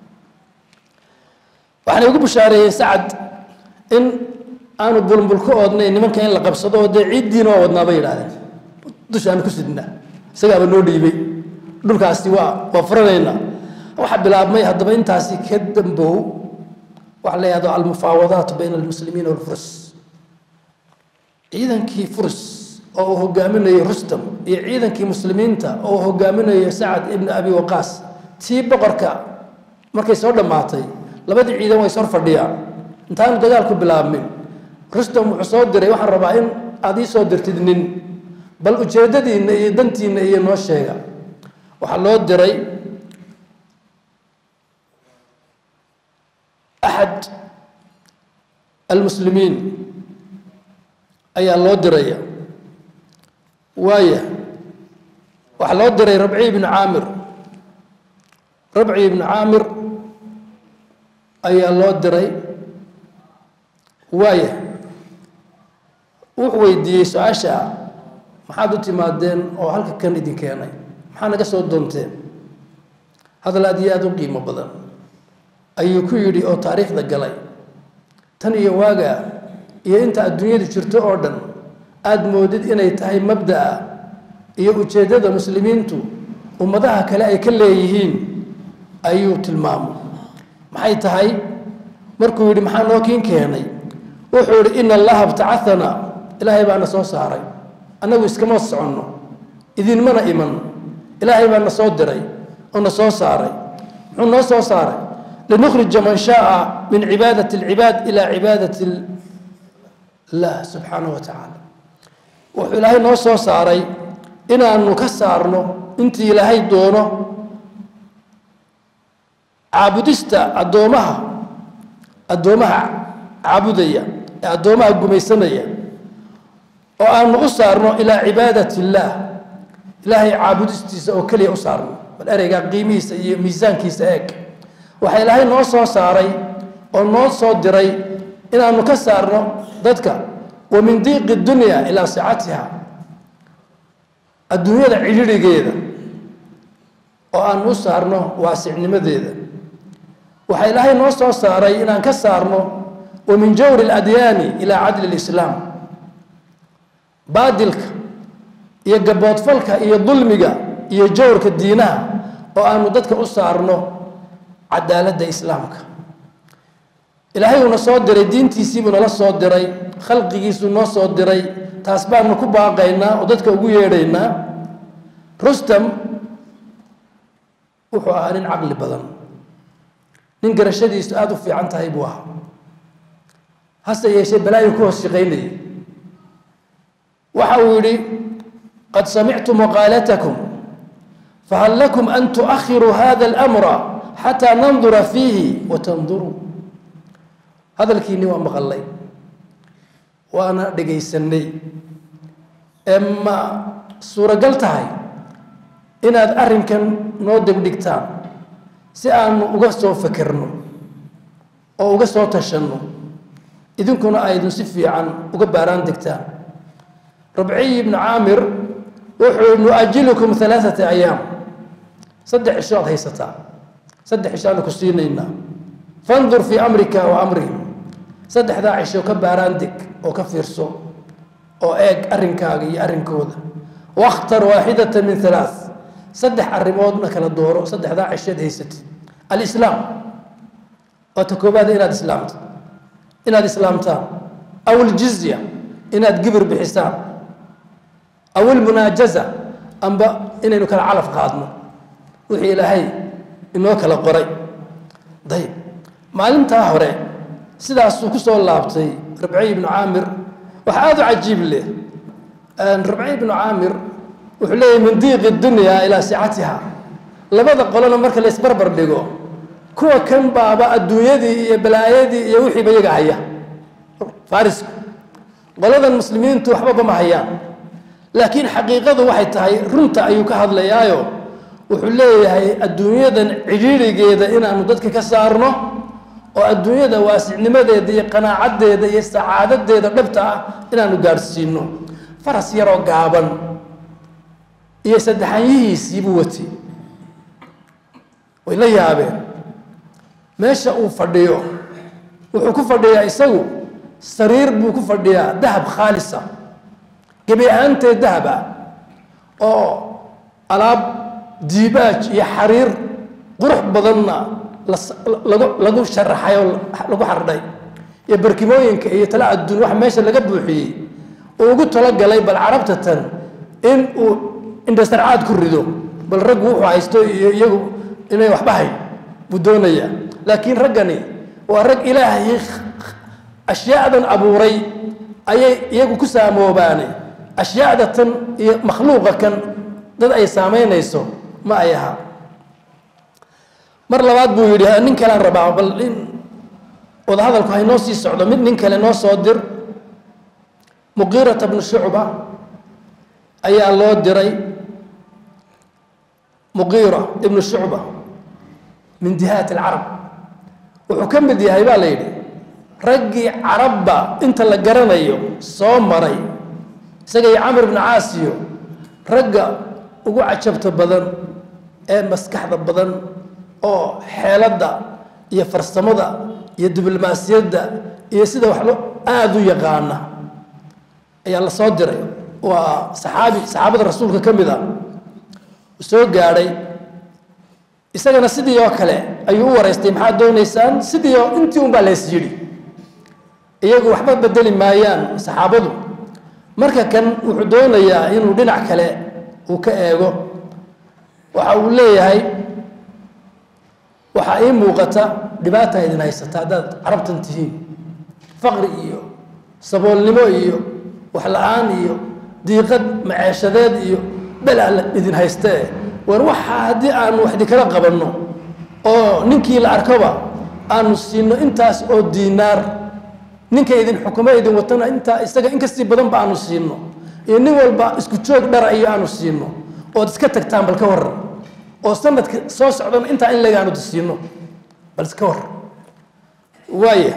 waxaana igu bushaareeyey sacad in aanu bulbul ka oodnay nimanka in la qabsado oo dee ciiddiina waa wadnaa bay yidhahdeen dushaanu ku sidnaa isagaaba noo dhiibay dhulkaasi waa waa furanaynaa waxaa bilaabmay haddaba intaasi ka dambow waxa la yihahdo almufaawadaat bayna almuslimiina walfurs ciidankii furs oo uu hogaaminayo rustam iyo ciidankii muslimiinta oo uu hogaaminayo sacad ibni abi waqaas tii boqorka markay soo dhammaatay labadii ciidan way sor fadhiyaan intaanu dagaalku bilaabmin rustam wuxuu soo diray waxaan rabaa in aad ii soo dirtid nin bal ujeeddadiinna iyo dantiinna iyo noo sheega waxaa loo diray axad almuslimiin ayaa loo diraya waaya waxaa loo diray rabci ibnu caamir rabci ibnu caamir ayaa loo diray waaya wuxuu weydiiyey su-aasha maxaad u timaadeen oo halka kan idin keenay maxaa naga soo doonteen hadal aad iyo aada u qiimo badan ayuu ku yidhi oo taariikhda galay tan iyo waaga iyo inta adduunyadu jirto oo dhan aada moodid inay tahay mabda'a iyo ujeeddada muslimiintu ummadaha kale ay ka leeyihiin ayuu tilmaamay maxay tahay markuu yidhi maxaa noo kiin keenay wuxuu yidhi ina allaha btacaana ilaahay baana soo saaray annagu iskama soconno idinmana iman ilaahay baa na soo diray oo na soo saaray muxuu noo soo saaray linukhrija man shaaa min cibaadati alcibaad ilaa cibaadati illah subxaanahu wa tacaala wuxuu ilaahay noo soo saaray inaanu ka saarno intii ilaahay doono caabudista addoomaha addoomaha caabudaya ee addoomaha gumaysanaya oo aanu u saarno ilaa cibaadat illaah ilaahay caabudistiisa oo keliya u saarno bal ereygaa qiimihiisa iyo miisaankiisa eeg waxaa ilaahay noo soo saaray oo noo soo diray inaanu ka saarno dadka wa min diiqi dunya ilaa sicatiha adduunyada cidhirigeeda oo aanu u saarno waasicnimadeeda waxaa ilaahay noo soo saaray inaan ka saarno wa min jawri اladyaani ilaa cadli اlislaam baadilka iyo gaboodfalka iyo dulmiga iyo jawrka diinaha oo aanu dadka u saarno cadaaladda islaamka ilaahay uuna soo diray diintiisiibuu nala soo diray khalqigiisuu noo soo diray taas baanu ku baaqaynaa oo dadka ugu yeedhaynaa rustam wuxuu ahaa nin caqli badan nin garashadiisu aada u fiican tahay buu ahaa hase yeeshee balaayo ku hoos shaqaynayay waxa uu yidhi qad samictu maqaalatakum fahal lakum an tuakhiruu hada اlamra xataa nandura fiihi watanduruu hadalkiinni waa maqallay waana dhegaysanay ee ma suuragal tahay inaad arrinkan noo degdhigtaan si aanu uga soo fekerno oo uga soo tashanno idinkuna aydun si fiican uga baaraan degtaan rabciy ibnu caamir wuxuu nuajilukum alaaata ayaam saddex cisho aad haysataa saddex cishaanu ku siinaynaa fandur fii amrika wa amrihim saddexdaa cisho ka baaraan deg oo ka fiirso oo eeg arrinkaaga iyo arrinkooda wakhtar waaxidata min alaa saddex arrimoodna kala dooro saddexdaa cisheed haysatid alislaam waata koobaada inaad islaamto inaad islaamtaan aw aljizya inaad gibir bixisaan aw almunaajaza amba inaynu kala calaf qaadno wixii ilaahay inoo kala qoray dayib maalintaa hore sidaasuu ku soo laabtay rabciy ibnu caamir waxa aada u cajiib leh rabciy ibnu caamir wuxuu leeyahy min diiqi dunya ilaa sicatiha labada qolona marka la isbarbar dhigo kuwa kan baaba adduunyadii iyo balaayadii iyo wixiiba iyaga haya farisku qoladan muslimiintu waxbaba ma hayaan laakiin xaqiiqadu waxay tahay runta ayuu ka hadlayaayo wuxuu leeyahay adduunyadan cidhiirigeeda inaanu dadka ka saarno oo adduunyada waasicnimadeeda iyo qanaacadeeda iyo sacaadadeeda dhabta ah inaanu gaadhsiino faras yaroo gaaban iyo saddexanyihiisiibuu wati way la yaabeen meesha uu fadhiyo wuxuu ku fadhiyaa isagu sariir buu ku fadhiyaa dahab khaalisa gebi ahaanteed dahab ah oo alaab diibaaj iyo xariir qurux badanna lagu lagu sharaxay oo lagu xardhay iyo barkimooyinka iyo tala adduun wax meesha laga buuxiyey uu ugu talagalay bal carabta tan in uu indhasarcaad ku rido bal raggu wuxuu haysto iyo iyagu inay waxba hayn buu doonayaa laakiin raggani waa rag ilaahay ashyaadan abuuray ayay iyagu ku saamoobaane ashyaada tan iyo makhluuqa kan dad ay saamaynayso ma ay aha mar labaad buu yidhi nin kalean rabaa bal in wadahadalku haynoo sii socdo mid nin kale noo soo dir muqiirata bnu shucba ayaa loo diray muqiira ibnu shucba min dihaati alcarab wuxuu ka mid yahay baa la yidhi raggii carabba inta la garanayo soo maray isaga iyo camr ibnu caasiyo ragga ugu cajabta badan ee maskaxda badan oo xeeladda iyo farsamada iyo diblomaasiyadda iyo sida wax lo aada u yaqaana ayaa la soo diray waa saxaabi saxaabada rasuulka ka mid a soo gaadhay isagana sidii oo kale ayuu u wareystay maxaad doonaysaan sidii oo intii un baa lees yidhi iyagu waxba bedeli maayaan saxaabadu marka kan wuxuu doonayaa inuu dhinac kale uu ka eego waxa uu leeyahay waxaa ii muuqata dhibaata idin haysata haddaad carabtan tihiin faqri iyo saboolnimo iyo wax la-aan iyo diiqad maceeshadeed iyo bela idin haystee war waxaa haddii aanu wax idinkala qabanno oo ninkii la arkoba aanu siino intaas oo diinaar ninka idin xukumo idin watana intaa isaga in kastii badan ba aanu siino iyo nin walba isku joog dhara iyo aanu siino ood iska tagtaan bal ka waran oo sanadka soo socdana intaa in lagaanu siino bal iska war waaya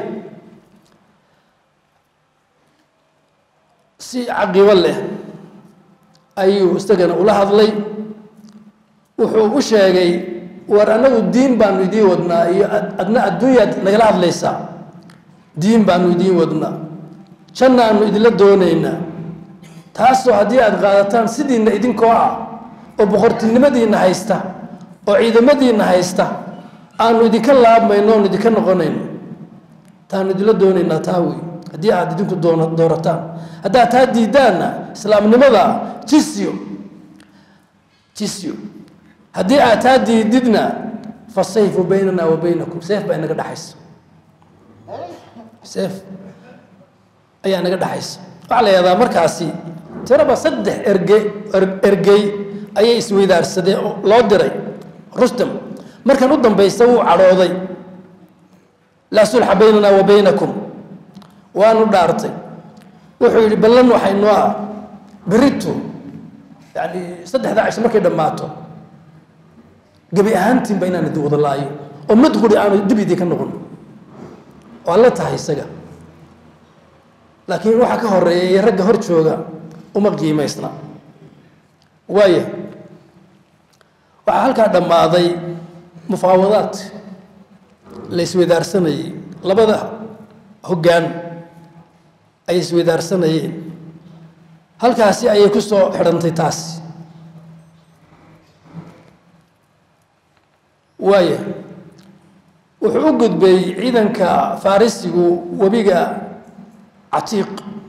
si caqiibo leh ayuu isagana ula hadlay wuxuu u sheegay war annagu diin baanu idiin wadnaa iyo adna adduunyaad nagala hadlaysaa diin baanu idiin wadnaa jannaanu idinla doonaynaa taasoo haddii aada qaadataan sidiinna idinkoo ah oo boqortinimadiinna haysta oo ciidamadiinna haysta aanu idinka laabmayno oonu idinka noqonayno taanu idinla doonaynaa taa wey haddii aada idinku doon doorataan haddaad taa diidaanna islaamnimada jisyo jisyo haddii aad taa diididna fa sayfu baynana wa baynakum seef baa inaga dhexaysa seef ayaa naga dhexaysa waxaa la yahdaa markaasi tiraba saddex erge ergey ayay isweydaarsadeen oo loo diray rustam markan u dambaysa wuu cadhooday laa sulxa baynana wa baynakum waanu dhaartay wuxuu yidhi ballan waxay noo ah berito yani saddexdaa cisho markay dhammaato gebi ahaantiinba inaan idin wada laayo oo mid quri aanu dib idinka noqon waa la tahay isaga laakiin waxaa ka horeeya iyo ragga hor jooga uma qiimaysna waaya waxaa halkaa dhammaaday mufaawadaad la isweydaarsanayey labada hoggaan ay isweydaarsanayeen halkaasi ayay ku soo xidhantay taasi waaya wuxuu u gudbay ciidanka farisigu webiga catiiq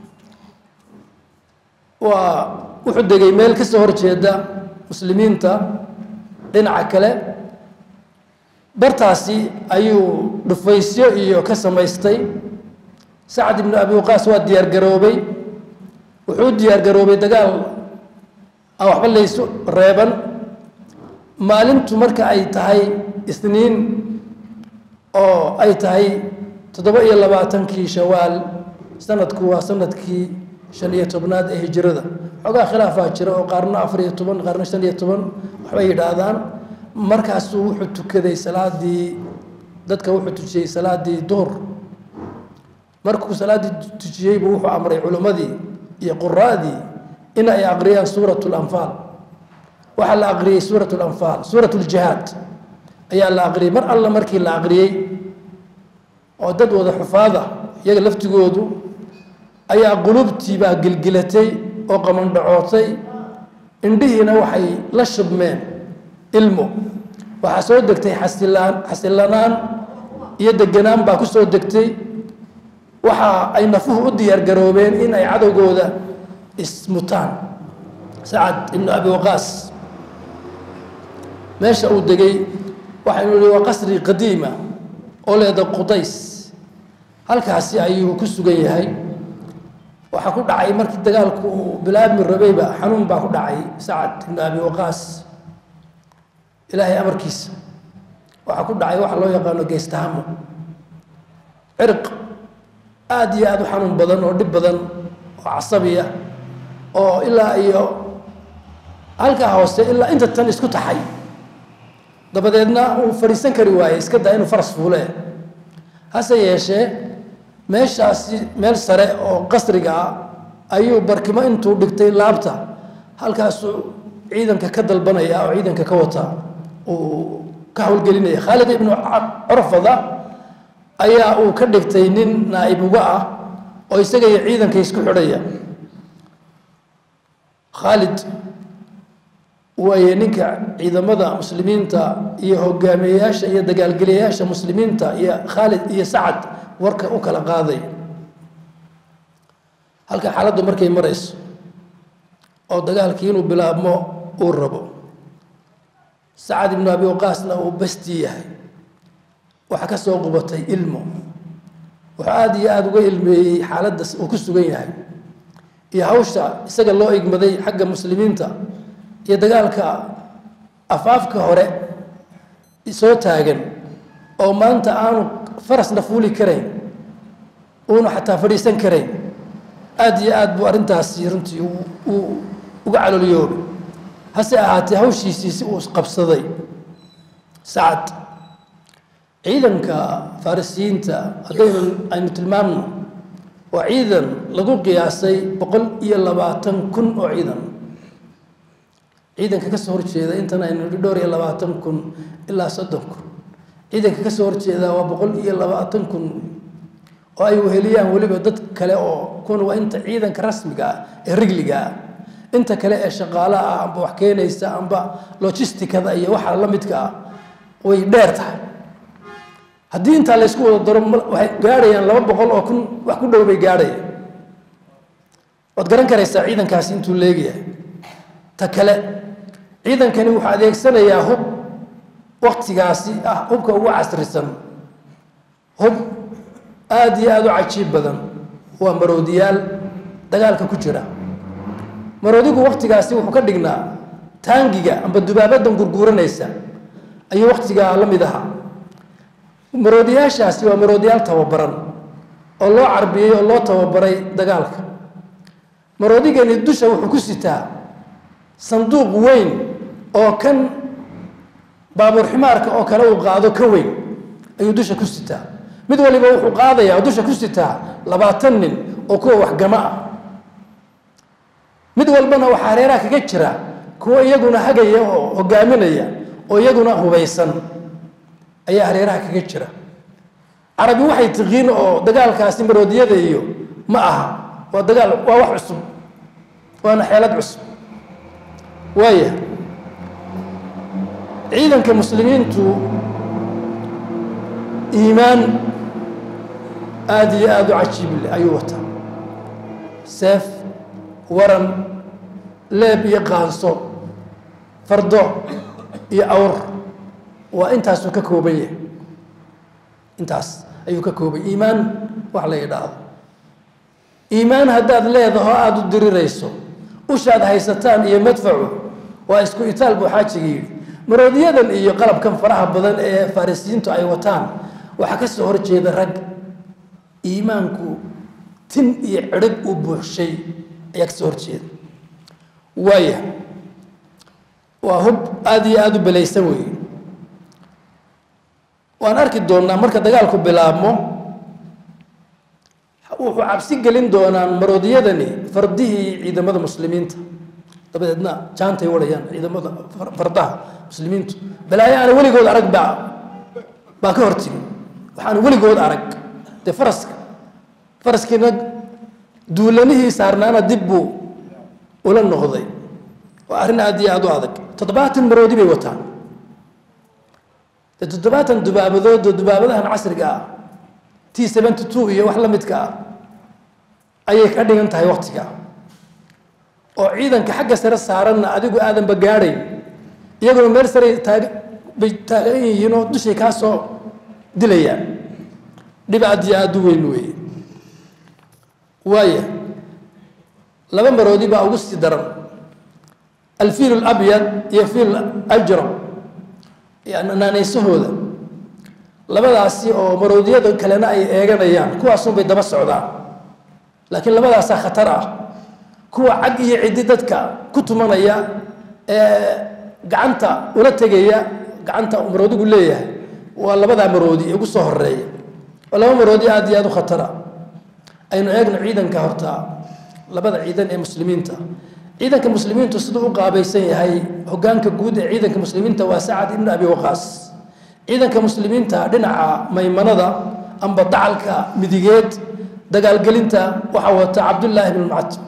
waa wuxuu degay meel ka soo horjeeda muslimiinta dhinaca kale bartaasi ayuu dhufaysyo iyo ka samaystay sacad ibnu abi waqaas waa diyaar garoobay wuxuu diyaar garoobay dagaal aan waxba laysu reeban maalintu marka ay tahay isniin oo ay tahay toddoba iyo labaatankii shawaal sanadku waa sanadkii shan iyo tobnaad ee hijirada xoogaa khilaafaa jira oo qaarna afar iyo toban qaarna shan iyo toban waxbay yidhaahdaan markaasuu wuxuu tukaday salaadii dadka wuxuu tujiyey salaadii duhur markuu salaaddii tujiyeybu wuxuu amray culimmadii iyo quraadii in ay aqriyaan suurat lanfaal waxaa la aqriyey suurat lanfaal suurat ljihaad ayaa la aqriyey mar alla markii la aqriyey oo dad wada xufaada iyaga laftigoodu ayaa qulubtiibaa gelgelatay oo qamandhacootay indhihiina waxay la shubmeen ilmo waxaa soo degtay xasilaan xasilanaan iyo deganaan baa ku soo degtay waxa ay nafuhu u diyaargaroobeen in ay cadowgooda ismutaan sacad ibnu abi waqaas meesha uu degay waxaynu nihi waa qasri qadiima oo leeda qudays halkaasi ayuu ku sugan yahay waxaa ku dhacay markii dagaalku uu bilaabmi rabayba xanuun baa ku dhacay sacad ibnu abi waqaas ilaahay amarkiisa waxaa ku dhacay waxa loo yaqaano geestahamo cirq aada iyo aada u xanuun badan oo dhib badan oo casabiya oo ilaa iyo halkaa hoose ilaa inta tan isku taxay dabadeedna uu fadhiisan kari waayey iska daa inuu faras fuule hase yeeshee meeshaasi meel sare oo qasriga ah ayuu barkimo intuu dhigtay laabta halkaasuu ciidanka ka dalbanaya oo ciidanka ka wata uu ka howlgelinaya khaalid ibnu curfada ayaa uu ka dhigtay nin naa'ib uga ah oo isaga iyo ciidanka isku xidhaya khaalid waaye ninka ciidamada muslimiinta iyo hogaamiyeyaasha iyo dagaalgeliyayaasha muslimiinta iyo khaalid iyo sacad warka u kala qaaday halka xaaladdu markay marayso oo dagaalkii inuu bilaabmo uu rabo sacad ibnu abi waqaasna uu basti yahay waxaa ka soo qubatay ilmo wuxuu aada iyo aada uga ilmeeyey xaaladda uu ku sugan yahay iyo hawsha isaga loo igmaday xagga muslimiinta iyo dagaalka afaafka hore soo taagan oo maanta aanu farasna fuuli karayn uuna xataa fadhiisan karayn aada iyo aad buu arrintaasi runtii uu uga caloolyoobay hase ahaatee hawshiisii si uu qabsaday sacad ciidanka farisiyiinta haddaynu aynu tilmaamno waa ciidan lagu qiyaasay boqol iyo labaatan kun oo ciidan ciidanka ka soo horjeeda intan aynu dhowr iyo labaatan kun ilaa soddon kun ciidanka ka soo horjeeda waa boqol iyo labaatan kun oo ay weheliyaan weliba dad kale oo kuna waa inta ciidanka rasmiga ah ee rigliga ah inta kale ee shaqaalaha ah amba wax keenaysa amba logisticada iyo waxa la midka ah way dheer tahay haddii intaa laysku wada daro waxay gaadhayaan laba boqol oo kun wax ku dhow bay gaadhayaan waad garan karaysaa ciidankaasi intuu leegayahay ta kale ciidankani wuxuu adeegsanayaa hub waktigaasi ah hubka ugu casrisan hub aada iyo aada u cajiib badan waa maroodiyaal dagaalka ku jira maroodigu waktigaasi wuxuu ka dhignaa taangiga amba dubaabadan gurguuranaysa ayuu waktigaa la mid ahaa maroodiyaashaasi waa maroodiyaal tababaran oo loo carbiyey oo loo tababaray dagaalka maroodigani dusha wuxuu ku sitaa sanduuq weyn oo kan baabuur ximaarka oo kale uu qaado ka weyn ayuu dusha ku sitaa mid waliba wuxuu qaadayaa oo dusha ku sitaa labaatan nin oo kuwa waxgamo ah mid walbana waxaa hareeraha kaga jira kuwa iyaguna hagaya oo hogaaminaya oo iyaguna hubaysan ayaa hareeraha kaga jira carabi waxay tiqiin oo dagaalkaasi maroodiyada iyo ma aha waa dagaal waa wax cusub waana xeelad cusub waaya ciidanka muslimiintu iimaan aada iyo aada u cajiible ayuu wataa seef waran leeb iyo qaanso fardo iyo awr waa intaasuu ka kooban yahay intaas ayuu ka kooban iimaan wax la yidhaahdo iimaan haddaad leedaho aada u dirirayso ushaad haysataan iyo madfacu waa isku itaal buu xaajiga yidhi maroodiyadan iyo qalabkan faraha badan ee farisiyiintu ay wataan waxaa ka soo horjeeda rag iimaanku tin iyo cirhib uu buuxshay ayaa ka soo horjeeda waaya waa hub aada iyo aada u belaysan weeye waan arki doonnaa marka dagaalku bilaabmo wuxuu cabsi gelin doonaan maroodiyadani fardihii ciidamada muslimiinta dabadeedna jaantay wadhayaan ciidamada fardaha muslimiintu balaayo aana weligood arag baa baa ka hortimi waxaana weligood arag dee faraska faraskiina duulanihii saarnaana dib buu ula noqday waa arrin aad iyo aad u adag toddobaatan maroodi bay wataan dee toddobaatan dubaabadood oo dubaabadahan casriga ah t seventy two iyo wax la midka ah ayay ka dhigan tahay waktiga oo ciidanka xagga sare saaranna adigu aadanba gaadhayn iyaguna meel sare taag bay taagan yihiin oo dushay kaa soo dilayaan dhib aad iyo aad u weyn weeye waaya laba maroodi baa ugu sii daran alfiil alabyad iyo fiil ajram naanaysahooda labadaasi oo maroodiyada kalena ay eeganayaan kuwaasunbay daba socdaan laakiin labadaasaa khatar ah kuwa cag iyo ciddi dadka ku tumanaya ee gacanta ula tegaya gacanta maroodigu leeyahay waa labadaa maroodi ee ugu soo horeeya waa laba maroodi aad iyo aad u khatara aynu eegno ciidanka horta labada ciidan ee muslimiinta ciidanka muslimiintu siduu u qaabaysan yahay hogaanka guud ee ciidanka muslimiinta waa sacad ibnu abi waqaas ciidanka muslimiinta dhinaca maymanada amba dacalka midigeed dagaalgelinta waxaa wata cabdullaahi ibnu mactum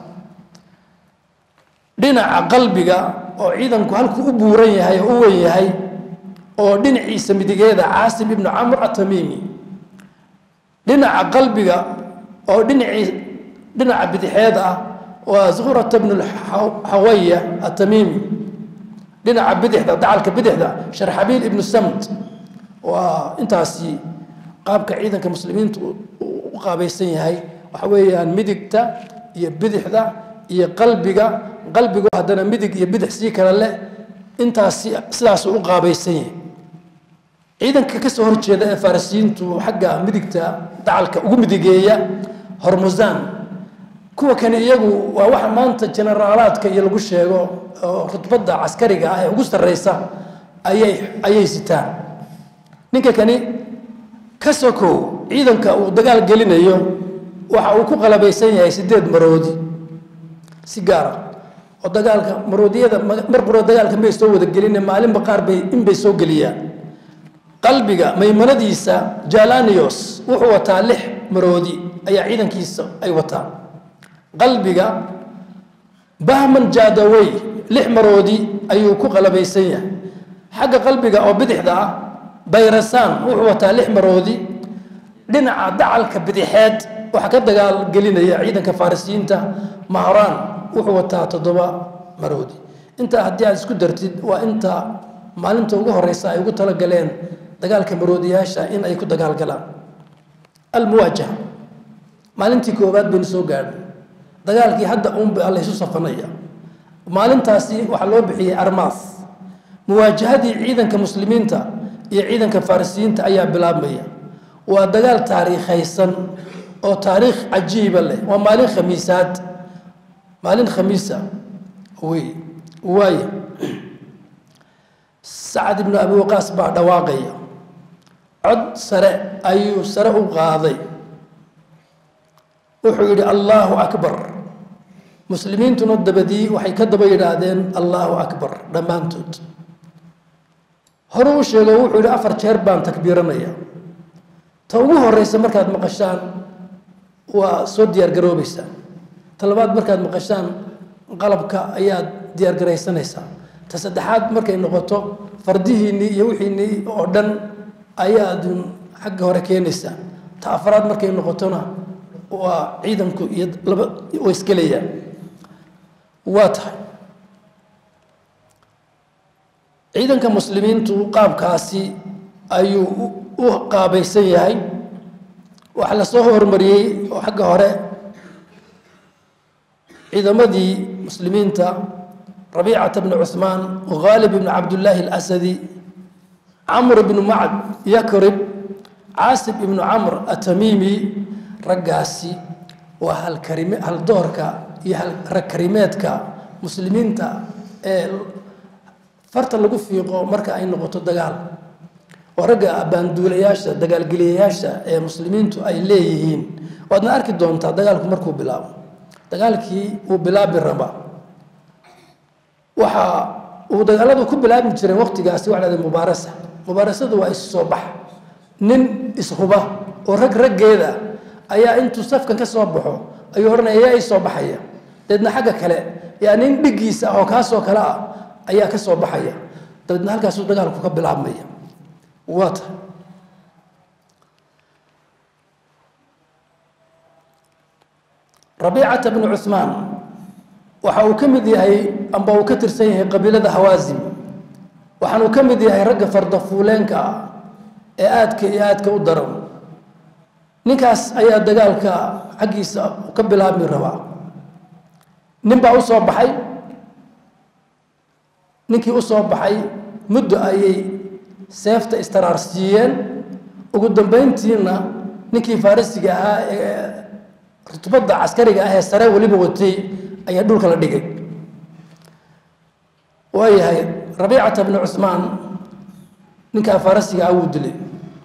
dhinaca qalbiga oo ciidanku halkuu u buuran yahay oo u wen yahay oo dhinaciisa midigeeda caasim ibnu camr atamiimi dhinaca qalbiga oo dhinacii dhinaca bidixeed ah waa zuhrata bnu xawaya atamiimi dhinaca bidixda dacalka bidixda sharxabiil ibnu samt waa intaasi qaabka ciidanka muslimiintu u qaabaysan yahay waxa weeyaan midigta iyo bidixda iyo qalbiga qalbigu haddana midig iyo bidix sii kale leh intaasi sidaasuu u qaabaysan yahay ciidanka ka soo horjeeda ee farisiyiintu xagga midigta dacalka ugu midigeeya hormusaan kuwa kani iyagu waa waxa maanta jenaraalaadka iyo lagu sheego oo rutbadda caskariga ah ee ugu sarreysa ayay ayay sitaan ninka kani ka sokow ciidanka uu dagaal gelinayo waxa uu ku qalabaysan yahay sideed maroodi si gaara oo dagaalka maroodiyada mar quro dagaalka may soo wada geline maalinba qaar bay inbay soo geliyaan qalbiga maymanadiisa jalanios wuxuu wataa lix maroodi ayaa ciidankiisa ay wataan qalbiga bahman jadawey lix maroodi ayuu ku qalabaysan yahay xagga qalbiga oo bidixda ah bayrasaan wuxuu wataa lix maroodi dhinaca dacalka bidixeed waxaa ka dagaal gelinaya ciidanka farisiyiinta mahraan wuxuu wataa toddoba maroodi intaa haddii aad isku dartid waa inta maalinta ugu horeysa ay ugu talagaleen dagaalka maroodiyaasha in ay ku dagaalgalaan almuwaajaha maalintii koowaad baynu soo gaadhay dagaalkii hadda uunba laysu safanaya maalintaasi waxaa loo bixiyey armaas muwaajahadii ciidanka muslimiinta iyo ciidanka farisiyiinta ayaa bilaabmaya waa dagaal taariikhaysan oo taariikh cajiiba leh waa maalin khamiisaad maalin khamiisa wey waaye sacad ibnu abi waqaas baa dhawaaqaya cod sare ayuu sare u qaaday wuxuu yidhi allaahu akbar muslimiintuna dabadii waxay ka daba yidhaahdeen allaahu akbar dhammaantood horuu u sheego wuxuu yidhi afar jeer baan takbiiranaya ta ugu horeysa markaad maqashaan waa soo diyaargaroobeysaan ta labaad markaad maqashaan qalabka ayaad diyaargaraysanaysaa ta saddexaad markay noqoto fardihiinnii iyo wixiinnii oo dhan ayaad xagga hore keenaysaa ta afraad markay noqotona waa ciidanku iyo laba way isgelayaan waa tahay ciidanka muslimiintu qaabkaasi ayuu u qaabaysan yahay waxaa la soo hormariyey oo xagga hore ciidamadii muslimiinta rabiicata bni cuhmaan khaalib ibni cabdullaahi alasadi camr ibnu macd yakrib caasib ibnu camr atamiimi raggaasi waa halkarime haldoorka iyo ragkarimeedka muslimiinta ee farta lagu fiiqo marka ay noqoto dagaal oo ragga baanduulayaasha dagaalgeliyayaasha ee muslimiintu ay leeyihiin waadna arki doontaa dagaalku markuu bilaabo dagaalkii uu bilaabi raba waxa uu dagaaladu ku bilaabi jireen waqtigaasi waxa lahada mubaarasa mubaarasadu waa is soo bax nin ishuba oo rag raggeeda ayaa intuu safkan ka soo baxo ayuu odhanaya yaa ii soo baxaya dabeedna xagga kale yaa nin dhigiisa ah oo kaasoo kale ah ayaa ka soo baxaya dabeedna halkaasuu dagaalku ka bilaabmaya waa ta rabiicata bnu cuhmaan waxa uu ka mid yahay amba uu ka tirsan yahay qabiilada hawaasim waxaanuu ka mid yahay ragga fardafuuleenka ah ee aadka iyo aadka u daran ninkaas ayaa dagaalka xaggiisa ka bilaabmi rabaa nin baa u soo baxay ninkii u soo baxay muddo ayay seefta istaraarsiiyeen ugu dambeyntiina ninkii farisiga ahaa ee rutubadda caskariga ah ee sare weliba watay ayaa dhulka la dhigay waayahay rabiicata bnu cusmaan ninkaa farisiga ah wuu dilay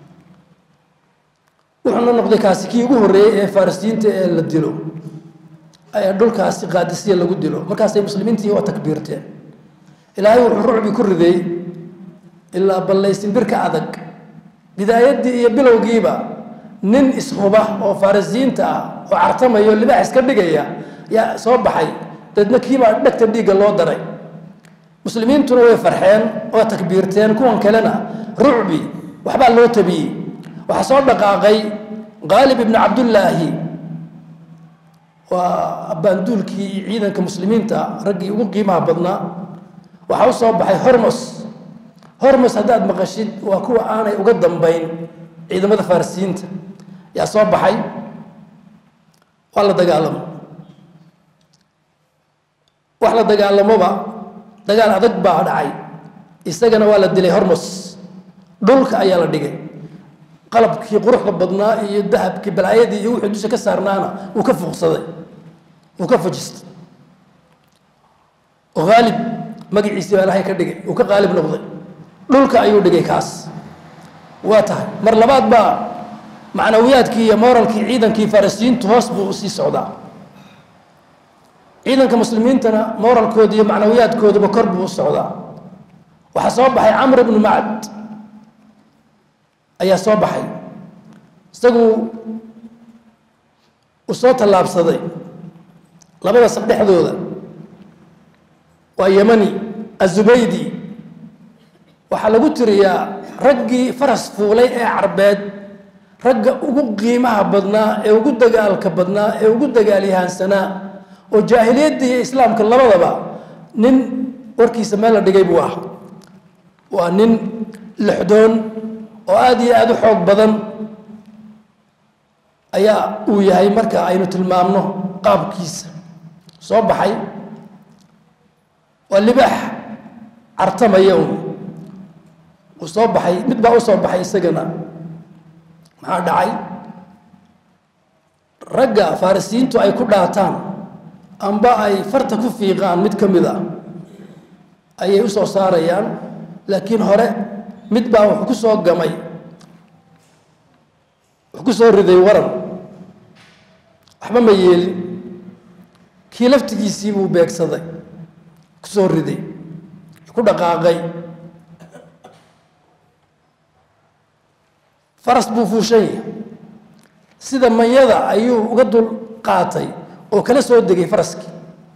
wuxuuna noqday kaasi kii ugu horreeyey ee farisiyiinta ee la dilo ayaa dhulkaasi qaadisiya lagu dilo markaasay muslimiintii waa takbiirteen ilaahay wuxuu rucbi ku riday ilaa ballaysinbirka adag bidaayaddii iyo bilowgiiba nin ishuba oo farisiyiinta ah oo cartamayo libaax iska dhigaya yaa soo baxay dabeedna kiibaa dhegta dhiigga loo daray muslimiintuna way farxeen oo takbiirteen kuwan kalena rucbi waxbaa loo tabiyey waxaa soo dhaqaaqay qaalib ibnu cabdullaahi waa baanduulkii ciidanka muslimiinta raggii ugu qiimaha badnaa waxaa u soo baxay hormos hormos haddaad maqashid waa kuwa aanay uga dambayn ciidamada farisiyiinta yaa soo baxay waa la dagaalamo wax la dagaalamoba dagaal adag baa dhacay isagana waa la dilay hormos dhulka ayaa la dhigay qalabkii quruxda badnaa iyo dahabkii balaayadii iyo wixii dusha ka saarnaana wuu ka fuuqsaday wuu ka fajistay haalib magaciisii baa ilahay ka dhigay uu ka qaalib noqday dhulka ayuu dhigay kaas waa tahay mar labaad baa macnawiyaadkii iyo moralkii ciidankii farisiyiintu hoos buu usii socdaa ciidanka muslimiintana moralkooda iyo macnawiyaadkooduba kor buu u socdaa waxaa soo baxay camr ibnu macd ayaa soo baxay isagu uu soo tallaabsaday labada saf dhexdooda waa yemani azubaydi waxaa lagu tiriyaa raggii faras fuulay ee carbeed ragga ugu qiimaha badnaa ee ugu dagaalka badnaa ee ugu dagaalyahaansanaa oo jaahiliyadda iyo islaamka labadaba nin warkiisa meel la dhigay buu ah waa nin lixdoon oo aada iyo aada u xoog badan ayaa uu yahay marka aynu tilmaamno qaabkiisa soo baxay waa libaax cartamaya un uu soo baxay mid baa u soo baxay isagana maxaa dhacay ragga farisiyiintu ay ku dhaataan amba ay farta ku fiiqaan mid ka mid a ayay u soo saarayaan laakiin hore mid baa wuxuu ku soo gamay wuxuu ku soo riday waran waxba ma yeelin kii laftigiisii buu beegsaday ku soo riday ku dhaqaaqay faras buu fuushan yahay sida manyada ayuu uga dul qaatay oo kala soo degay faraskii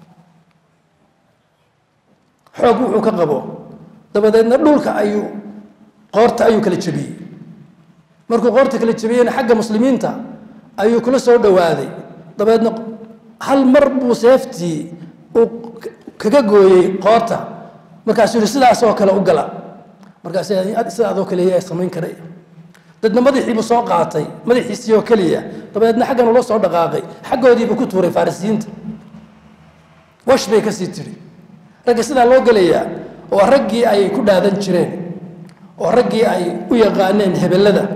xoog wuxuu ka qabo dabadeedna dhulka ayuu qoorta ayuu kala jebiyey markuu qoorta kala jebiyeyna xagga muslimiinta ayuu kula soo dhowaaday dabeedna hal mar buu seeftii uu kaga gooyey qoorta markaasuu yihi sidaasoo kale u gala markaas sidaadoo kale yaa samayn karaya dadna madaxiibuu soo qaatay madaxiisii oo keliya dabadeedna xaggan ula soo dhaqaaqay xaggoodiibuu ku tuuray farisiyiinta wash bay kasii tiri ragga sidaa loo gelayaa waa raggii ay ku dhaadan jireen oo raggii ay u yaqaaneen hebellada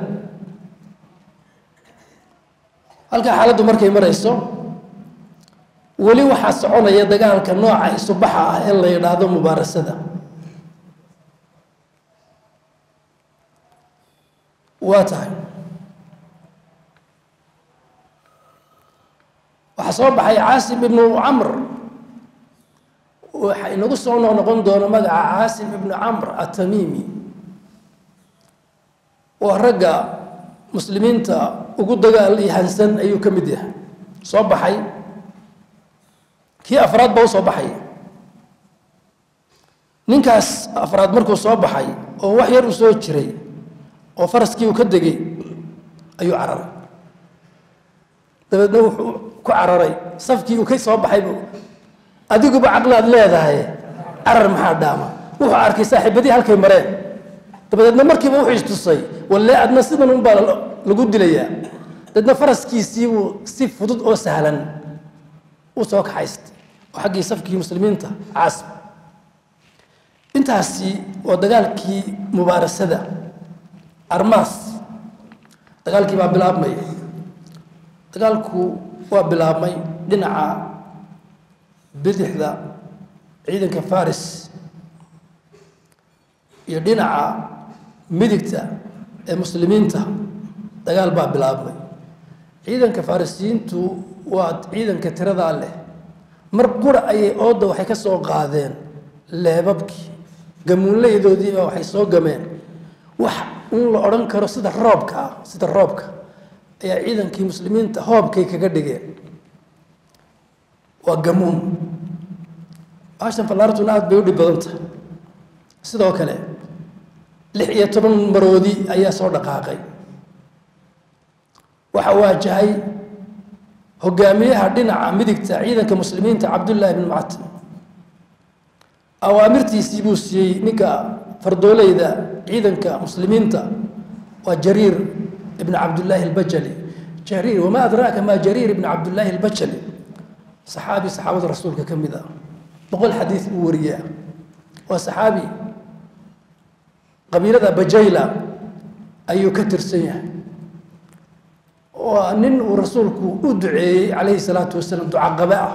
halkaa xaaladdu markay marayso weli waxaa soconaya dagaalka nooca isubaxa ah ee la yidhaahdo mubaarasada waa tahay waxaa soo baxay caasim ibnu camr waxa inagu soo noqnoqon doono magaca caasim ibnu camr atamiimi waa ragga muslimiinta ugu dagaal iyo hansan ayuu ka mid yahay soo baxay kii afraad ba u soo baxay ninkaas afraad markuu soo baxay oo wax yar u soo jiray oo faraskii uu ka degay ayuu cararay dabeedna wuxuu ku cararay safkii uu ka soo baxaybu adiguba caqlaad leedahay carar maxaa dhaama wuxuu arkay saaxiibadii halkay mareen dabadeedna markiiba wuxuu istusay walle adna sidan unbaa lagu dilayaa dabeedna faraskiisii buu si fudud oo sahlan u soo kaxaystay oo xaggii safkii muslimiinta caasib intaasi waa dagaalkii mubaarasada armaas dagaalkii baa bilaabmay dagaalku waa bilaabmay dhinaca bidixda ciidanka faris iyo dhinaca midigta ee muslimiinta dagaal baa bilaabmay ciidanka farisiyiintu waa ciidanka tiradaa leh mar qura ayay ooda waxay ka soo qaadeen leebabkii gamuunlaydoodiiba waxay soo gameen wax in la odhan karo sida roobka ah sida roobka ayaa ciidankii muslimiinta hoobkay kaga dhigeen waa gamuun baashan fallaartuna aada bay u dhib badan tahay sidoo kale lix iyo toban maroodi ayaa soo dhaqaaqay waxaa waajahay hogaamiyaha dhinaca midigta ciidanka muslimiinta cabdullaahi bn mucatim awaamirtiisii buu siiyey ninka fardoolayda ciidanka muslimiinta waa jariir ibn cabdullaahi albajali jariir wamaa adraaka maa jariir ibn cabdullaahi albajali saxaabi saxaabada rasuulka ka mid ah boqol xadiis buu wariyaa waa saxaabi qabiilada bajayla ayuu ka tirsan yahay waa nin uu rasuulku u duceeyey calayhi salaatu wasalaam ducaqabe ah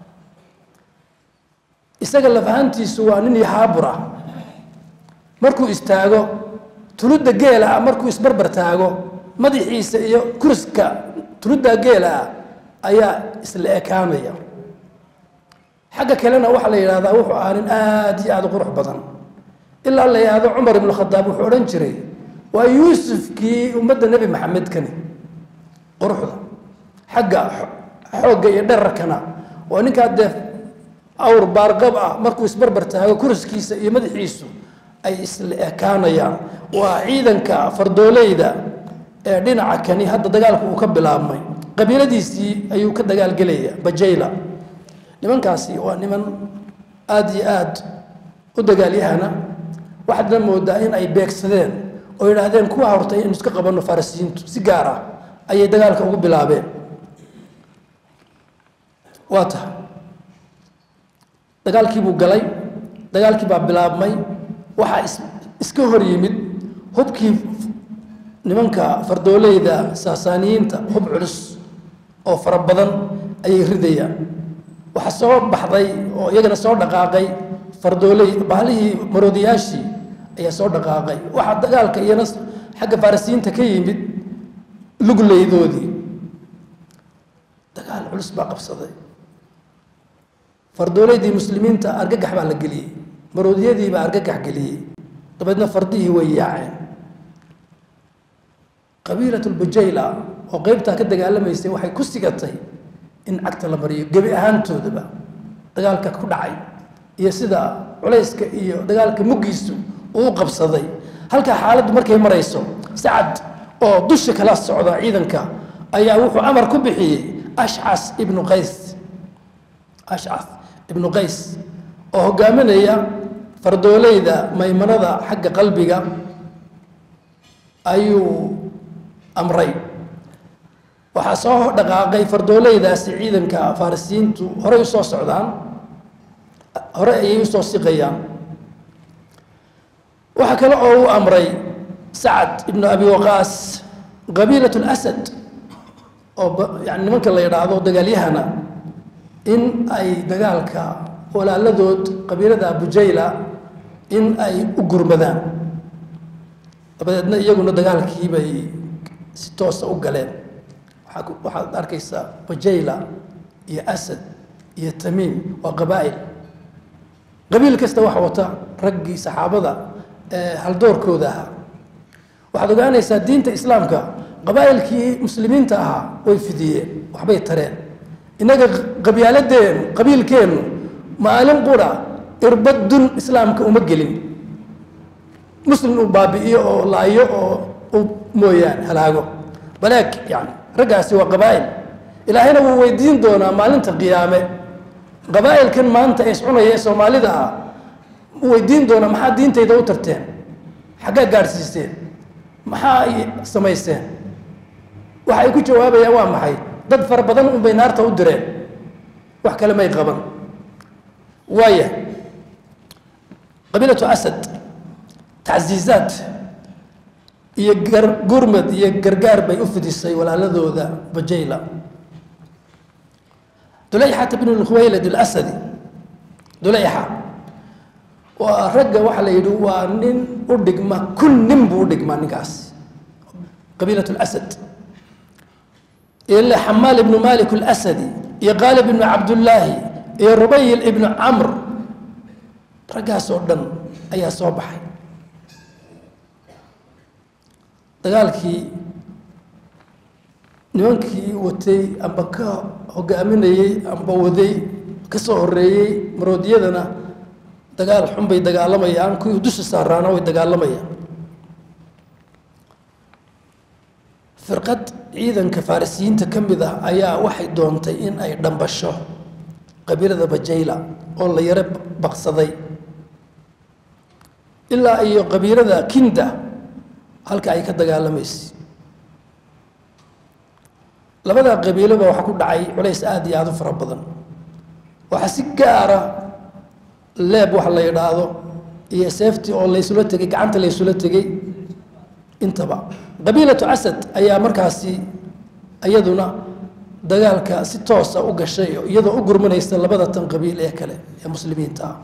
isaga lafahantiisu waa nin yahaabur ah markuu istaago tuludda geela ah markuu isbarbar taago madaxiisa iyo kuriska tuludda geela ah ayaa isla ekaanaya xagga kalena waxaa la yidhahdaa wuxuu ahaa nin aada iyo aada u qurux badan ilaa la yidhaahdo cumar ibnu khadaab wuxuu odhan jiray waa yuusufkii ummadda nebi maxamed kani quruxda xagga xoogga iyo dherarkana waa ninkaa dee awr baarqab ah markuu isbarbar taago kuriskiisa iyo madaxiisu ay isla ekaanayaan waa ciidanka fardoolayda ee dhinaca kani hadda dagaalku uu ka bilaabmay qabiiladiisii ayuu ka dagaalgelaya bajayla nimankaasi waa niman aada iyo aad u dagaalyahana waxaadna moodaa in ay beegsadeen oo yidhaahdeen kuwa hortay inu iska qabanno farisiyiintu si gaar ah ayay dagaalka ugu bilaabeen waa tahay dagaalkii buu galay dagaalkii baa bilaabmay waxaa is iska hor yimid hubkii nimanka fardoolayda saasaaniyiinta hub culus oo fara badan ayay ridayaan waxaa soo baxday oo iyagana soo dhaqaaqay fardooley bahlihii maroodiyaashii ayaa soo dhaqaaqay waxaa dagaalka iyana xagga farisiyiinta ka yimid lugleydoodii dagaal culus baa qabsaday fardooleydii muslimiinta argagax baa la geliyey maroodiyadii baa argagax geliyey dabeedna fardihii way yaaceen qabiilat lbujayla oo qeybtaa ka dagaalamaysay waxay ku sigatay in cagta la mariyo gebi ahaantoodaba dagaalka ku dhacay iyo sida culayska iyo dagaalka muggiisu uu qabsaday halkaa xaaladdu markay marayso sacad oo dusha kala socda ciidanka ayaa wuxuu amar ku bixiyey ashcas ibnu qays ashcas ibnu qays oo hogaaminaya fardoolayda maymanada xagga qalbiga ayuu amray waxaa soo dhaqaaqay fardoolaydaasi ciidanka farisiyiintu horey usoo socdaan hore ayay usoo siqayaan waxaa kale oo uu amray sacad ibnu abi waqaas qabiilat lasad oo yani nimanka la yidhaahdo dagaalyahana in ay dagaalka walaaladood qabiilada abujayla in ay u gurmadaan dabadeedna iyaguna dagaalkii bay si toosa u galeen waxaad arkaysaa bajayla iyo asad iyo tamiim waa qabaa'il qabiil kasta waxa wata raggii saxaabada ee haldoorkooda ahaa waxaad ogaanaysaa diinta islaamka qabaa'ilkii muslimiinta ahaa way fidiyeen waxbay tareen innaga qabyaaladeennu qabiilkeennu maalin qura irbadun islaamka uma gelin muslim uu baabi'iyo oo laayo oo u mooyaan halaago baleeg yani raggaasi waa qabaa'il ilaahayna wuu weydiin doonaa maalinta qiyaame qabaa'ilkan maanta ee iscunaya ee soomaalida ah wuu weydiin doonaa maxaa diintayda u tarteen xaggaa gaadhsiiseen maxaa ay samayseen waxa ay ku jawaabayaan waa maxay dad fara badan unbay naarta u direen wax kale may qaban waaya qabiilatu asad tacsiizaad iyo gurmad iyo gargaar bay u fidisay walaaladooda bajayla dulayxata bn lkhuwaylad alasadi dulayxa waa ragga waxaa la yidhi waa nin u dhigma kun nin buu u dhigmaa ninkaas qabiilat lasad ile xamaal ibnu malik alasadi iyo qaalib ibnu cabdullaahi iyo rubayl ibnu camr raggaas oo dhan ayaa soo baxay dagaalkii nimankii watay amba ka hogaaminayey amba waday ka soo horeeyey maroodiyadana dagaal xun bay dagaalamayaan kuwii dusha saaraana way dagaalamayaan firqad ciidanka farisiyiinta ka mid ah ayaa waxay doontay in ay dhambasho qabiilada bajayla oo la yaro baqsaday ilaa iyo qabiilada kinda halka ay ka dagaalamaysa labada qabiiloba waxaa ku dhacay culays aada iyo aada u fara badan waxaa si gaara leeb wax la yidhaahdo iyo seefti oo laysula tegey gacanta laysula tegey intaba qabiilatu asad ayaa markaasi iyaduna dagaalka si toosa u gashay iyadoo u gurmanaysa labada tan qabiil ee kale ee muslimiinta ah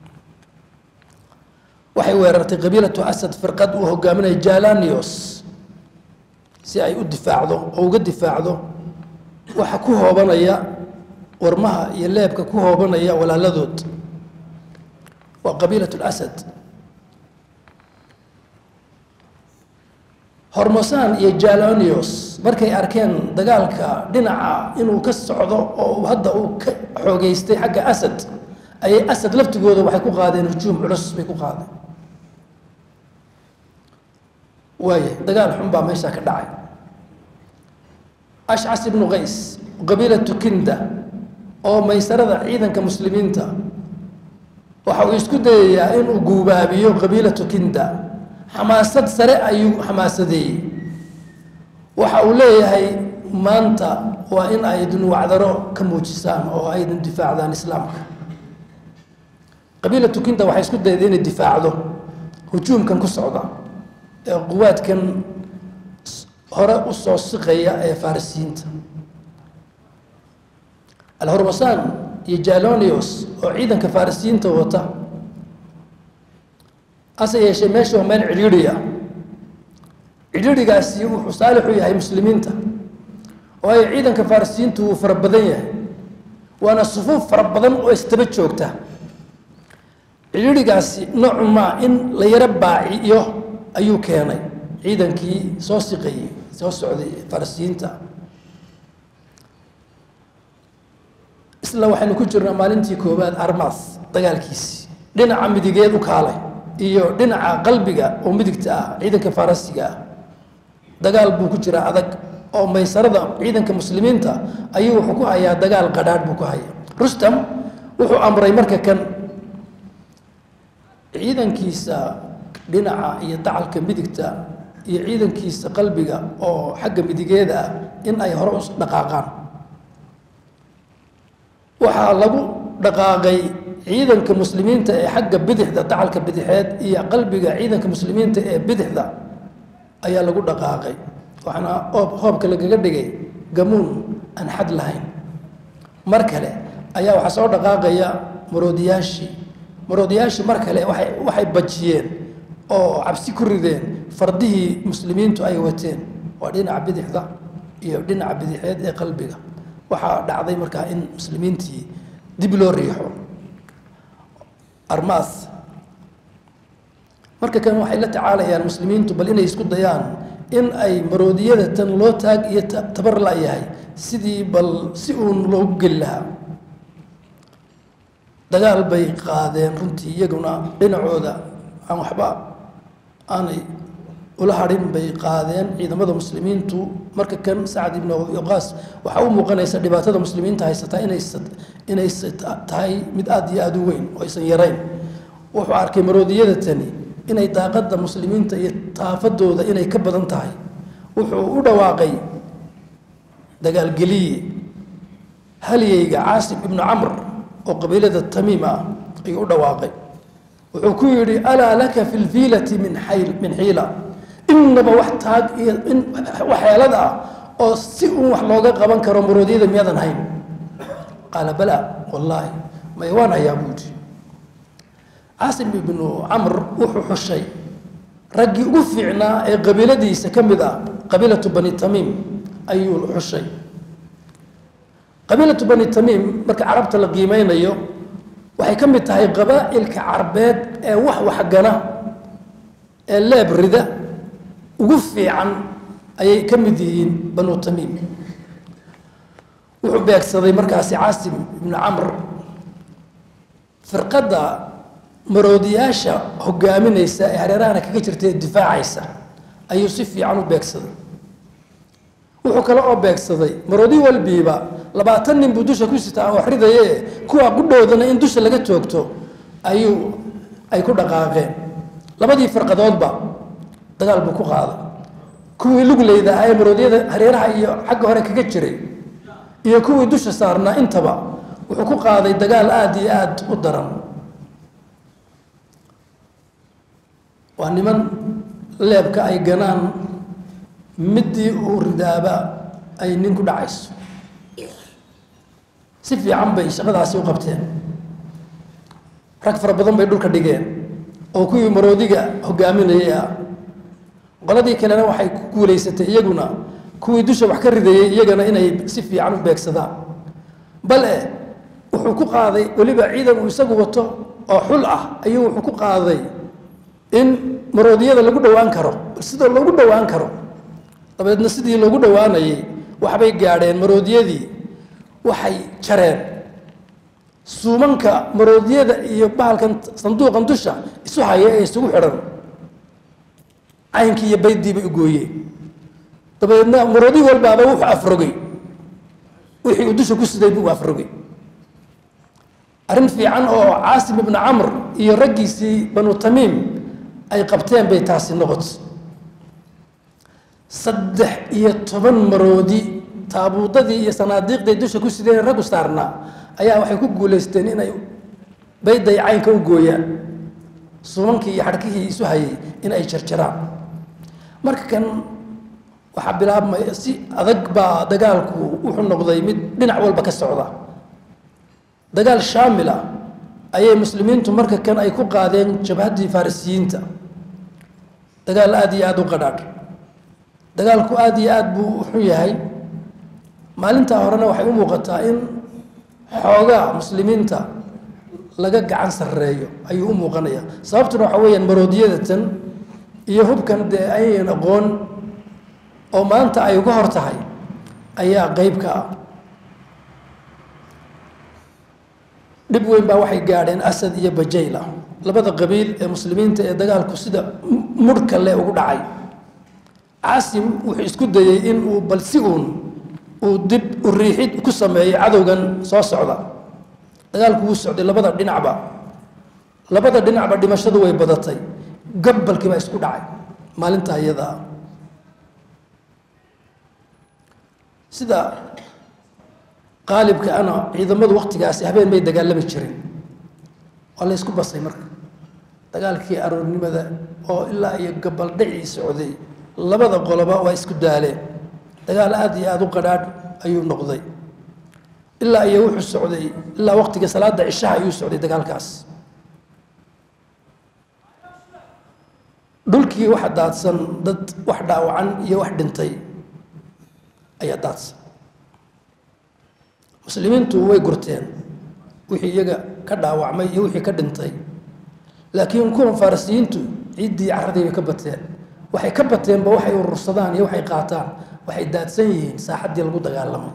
waxay weerartay qabiilatu asad firqad uu hogaaminaya jalanios si ay u difaacdo oo uga difaacdo waxa ku hoobanaya warmaha iyo leebka ku hoobanaya walaaladood waa qabiilat lasad hormosan iyo jalanios markay arkeen dagaalka dhinaca inuu ka socdo oo hadda uu ka xoogeystay xagga asad ayay asad laftigooda waxay ku qaadeen hujuum culus bay ku qaadeen waaya dagaal xun baa meeshaa ka dhacay ashcas ibnu qays qabiilatu kinda oo maysarada ciidanka muslimiinta waxa uu isku dayayaa inuu guubaabiyo qabiilatu kinda xamaasad sare ayuu xamaasadeeyey waxa uu leeyahay maanta waa in aydin wacdaro ka muujisaan oo aydin difaacdaan islaamka qabiilatu kinda waxay isku dayday inay difaacdo hujuumkan ku socda ee quwaadkan hore u soo siqaya ee farisiyiinta alhormasaan iyo jalonios oo ciidanka farisiyiinta wata hase yeeshee meesha waa meel cidhiidhi ah cidhiidhigaasi wuxuu saalix u yahay muslimiinta waayo ciidanka farisiyiintu wuu fara badan yahay waana sufuuf fara badan oo istaba joogta cidhiidhigaasi noocumaa in la yaro baaciyo ayuu keenay ciidankii soo siqayey soo socday farisiyiinta isla waxaynu ku jirnaa maalintii koowaad armas dagaalkiisii dhinaca midigeed u kaalay iyo dhinaca qalbiga oo midigta ah ciidanka farasiga ah dagaal buu ku jiraa adag oo maysarada ciidanka muslimiinta ayuu wuxuu ku hayaa dagaal qadhaadh buu ku hayaa rustam wuxuu amray marka kan ciidankiisa dhinaca iyo dacalka midigta iyo ciidankiisa qalbiga oo xagga midigeeda ah in ay hore u dhaqaaqaan waxaa lagu dhaqaaqay ciidanka muslimiinta ee xagga bidixda dacalka bidixeed iyo qalbiga ciidanka muslimiinta ee bidixda ayaa lagu dhaqaaqay waxaana oob hoobka lagaga dhigay gamuun aan xad lahayn mar kale ayaa waxaa soo dhaqaaqaya maroodiyaashii maroodiyaashii mar kale waay waxay bajiyeen oo cabsi ku rideen fardihii muslimiintu ay wateen waa dhinaca bidixda iyo dhinaca bidixeed ee qalbiga waxaa dhacday markaa in muslimiintii dib loo riixo armaas marka kan waxay la tacaalayaan muslimiintu bal inay isku dayaan in ay maroodiyada tan loo taag iyo tabar la-yahay sidii bal si uun loogu geli lahaa dagaal bay qaadeen runtii iyaguna dhinacooda aan waxba aanay ula hadhin bay qaadeen ciidamada muslimiintu marka kan sacad ibnu waqaas waxaa u muuqanaysa dhibaatada muslimiinta haysataa inay inay tahay mid aada iyo aada u weyn oo aysan yarayn wuxuu arkay maroodiyada tani inay daaqadda muslimiinta iyo taafadooda inay ka badan tahay wuxuu u dhawaaqay dagaalgeliye halyeyga caasim ibnu camr oo qabiilada tamiim ah ayuu u dhawaaqay wuxuu ku yidhi alaa laka fi lfiilati min xayl min xiila innaba wax taag iyo in waxyeelad ah oo si uun wax looga qaban karo maroodyada miyaadan hayn qaala bala wallaahi may waan hayaa buu yidhi caasim ibnu camr wuxuu xushay raggii ugu fiicnaa ee qabiiladiisa ka mid ah qabiilatu bani tamiim ayuu xushay qabiilatu bani tamiim marka carabta la qiimeynayo waxay ka mid tahay qabaa'ilka carbeed ee wax waxgana ee leeb rida ugu fiican ayay ka mid yihiin banu tamiim wuxuu beegsaday markaasi caasim ibnu camr firqadda maroodiyaasha hogaaminaysa ee hareerahana kaga jirta ee difaacaysa ayuu si fiican u beegsaday wuxuu kale oo beegsaday maroodi walbiiba labaatan nin buu dusha ku sitaa oo ridaye kuwa qudhoodana in dusha laga toogto ayuu ay ku dhaqaaqeen labadii farqadoodba dagaal buu ku qaaday kuwii lugleyda ah ee maroodyada hareeraha iyo xagga hore kaga jiray iyo kuwii dusha saarnaa intaba wuxuu ku qaaday dagaal aada iyo aada u daran waa niman leebka ay ganaan midii uu ridaaba ay nin ku dhacayso si fiican bay shaqadaasi u qabteen rag fara badan bay dhulka dhigeen oo kuwii maroodiga hogaaminayay ah qoladii kalena waxay ku guulaysatay iyaguna kuwii dusha wax ka ridayay iyagana inay si fiican u beegsadaan bale wuxuu ku qaaday weliba ciidan uu isagu wato oo xul ah ayuu wuxuu ku qaaday in maroodiyada lagu dhowaan karo sida loogu dhowaan karo dabeedna sidii loogu dhowaanayay waxbay gaadheen maroodiyadii waxay jareen suumanka maroodiyada iyo bahalkan sanduuqan dusha isu haya ee isugu xidhan caynkii iyo baydii bay u gooyeen dabeedna maroodi walbaaba wuxuu afrogay wixii uu dusha ku siday buu afrogay arrin fiican oo caasim ibnu camr iyo raggiisii banu tamiim ay qabteen bay taasi noqotay saddex iyo toban maroodi taabuudadii iyo sanaadiiqday dusha ku sideen raggu saarnaa ayaa waxay ku guulaysteen inay bayday caynka u gooyaan suumankii iyo xadhkihii isu hayay in ay jarjaraan marka kan waxaa bilaabmaya si adag baa dagaalku wuxuu noqday mid dhinac walba ka socda dagaal shaamil ah ayay muslimiintu marka kan ay ku qaadeen jabhaddii farisiyiinta dagaal aada iyo aada u qadhaadh dagaalku aada iyo aada buu u xun yahay maalintaa horena waxay u muuqataa in xoogaa muslimiinta laga gacan sarreeyo ayuu u muuqanaya sababtuna waxaa weeyaan maroodiyadatan iyo hubkan dee ayayan aqoon oo maanta ay uga hor tahay ayaa qeyb ka ah dhib weyn baa waxay gaadheen asad iyo bajayla labada qabiil ee muslimiinta ee dagaalku sida murhka le ugu dhacay caasim wuxuu isku dayey in uu bal si uun uu dib u riixid ku sameeyo cadowgan soo socda dagaalku wuu socday labada dhinacba labada dhinacba dhimashadu way badatay gabalkii baa isku dhacay maalintaa iyadaa sida qaalibka ana ciidamadu waktigaasi habeen may dagaalami jirin waa la ysku basay marka dagaalkii aroornimada oo ilaa iyo gabaldhacii socday labada qoloba waa isku daaleen dagaal aada iyo aada u qadhaadh ayuu noqday ilaa iyo wuxuu socday ilaa waqtiga salaada cishaha ayuu socday dagaalkaas dhulkii waxa daadsan dad wax dhaawacan iyo wax dhintay ayaa daadsan muslimiintu way gurteen wixii iyaga ka dhaawacmay iyo wixii ka dhintay laakiin kuwan farisiyiintu ciiddii carradii bay ka bateen waxay ka bateenba waxay urursadaan iyo waxay qaataan waxay daadsan yihiin saaxaddii lagu dagaalamay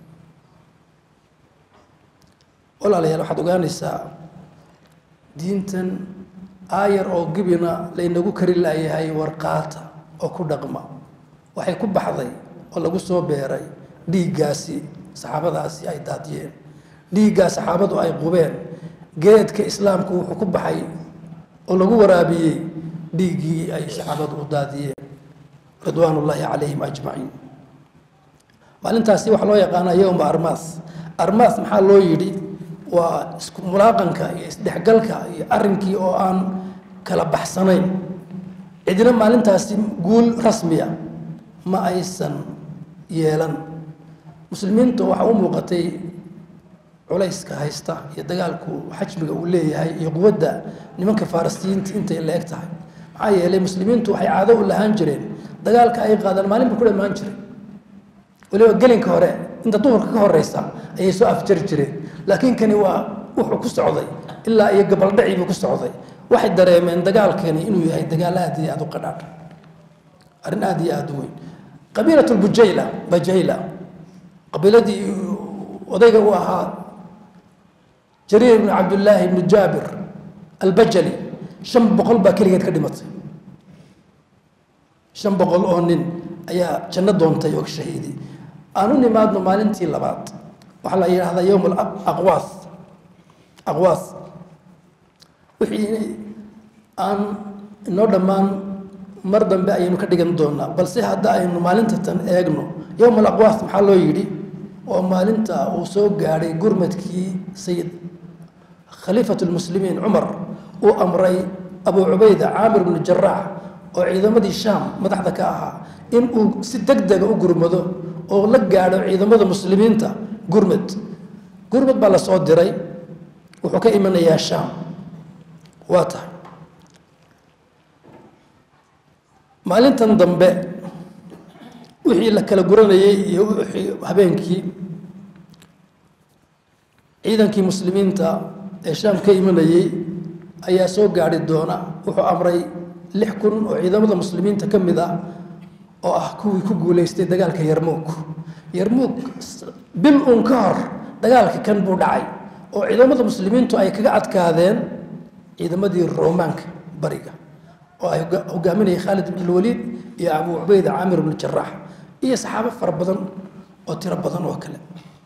walaalayaal waxaad ogaanaysaa diintan aayar oo gibina laynagu kari laayahay warqaata oo ku dhaqma waxay ku baxday oo lagu soo beeray dhiiggaasi saxaabadaasi ay daadiyeen dhiiggaa saxaabadu ay qubeen geedka islaamku wuxuu ku baxay oo lagu waraabiyey dhiiggii ay saxaabadu u daadiyeen ridwaan ullaahi calayhim ajmaciin maalintaasi waxaa loo yaqaanaa yowma armaas armaas maxaa loo yidhi waa isku mulaaqanka iyo isdhexgalka iyo arrinkii oo aan kala baxsanayn cidina maalintaasi guul rasmiya ma aysan yeelan muslimiintu waxaa u muuqatay culayska haysta iyo dagaalku xajmiga uu leeyahay iyo quwadda nimanka farisiyiinta intay la eg tahay maxaa yeelay muslimiintu waxay caado u lahaan jireen dagaalka ay qaadaan maalinba ku dhammaan jiray waliba gelinka hore inta duhurka ka horeysa ayay soo afjari jireen laakiin kani waa wuxuu ku socday ilaa iyo gabaldhacii buu ku socday waxay dareemeen dagaalkani inuu yahay dagaal aad iyo aad u qadhaadh arrin aad iyo aad u weyn qabiilat lbujayla bajayla qabiiladii odayga u ahaa jariir ibnu cabdillaahi ibnu jaabir albajali shan boqol baa keligeed ka dhimatay shan boqol oo nin ayaa janno doontay oo shahiidi aan u nimaadno maalintii labaad waxaa la yidhahdaa yowm aqwaas aqwaas wixii aan inoo dhammaan mar dambe ayaynu ka dhigan doonaa balse hadda aynu maalinta tan eegno yowm alaqwaas maxaa loo yidhi oo maalinta uu soo gaadhay gurmadkii sayid khaliifat lmuslimiin cumar uu amray abu cubayda caamir bnu jaraax oo ciidamadii shaam madaxda ka ahaa in uu si deg dega u gurmado oo la gaadho ciidamada muslimiinta gurmad gurmad baa la soo diray wuxuu ka imanayaa shaam waa tahay maalintan dambe wixii la kala guranayey iyo wixii habeenkii ciidankii muslimiinta ee shaam ka imanayey ayaa soo gaadhi doona wuxuu amray lix kun oo ciidamada muslimiinta ka mid ah oo ah kuwii ku guulaystay dagaalka yarmuug yarmuug bil uun ka hor dagaalka kan buu dhacay oo ciidamada muslimiintu ay kaga adkaadeen ciidamadii roomaanka bariga oo ay hogaaminayay khaalid ibn lwaliid iyo abu cubayda caamir ibnu jaraax iyo saxaabo fara badan oo tiro badan oo kale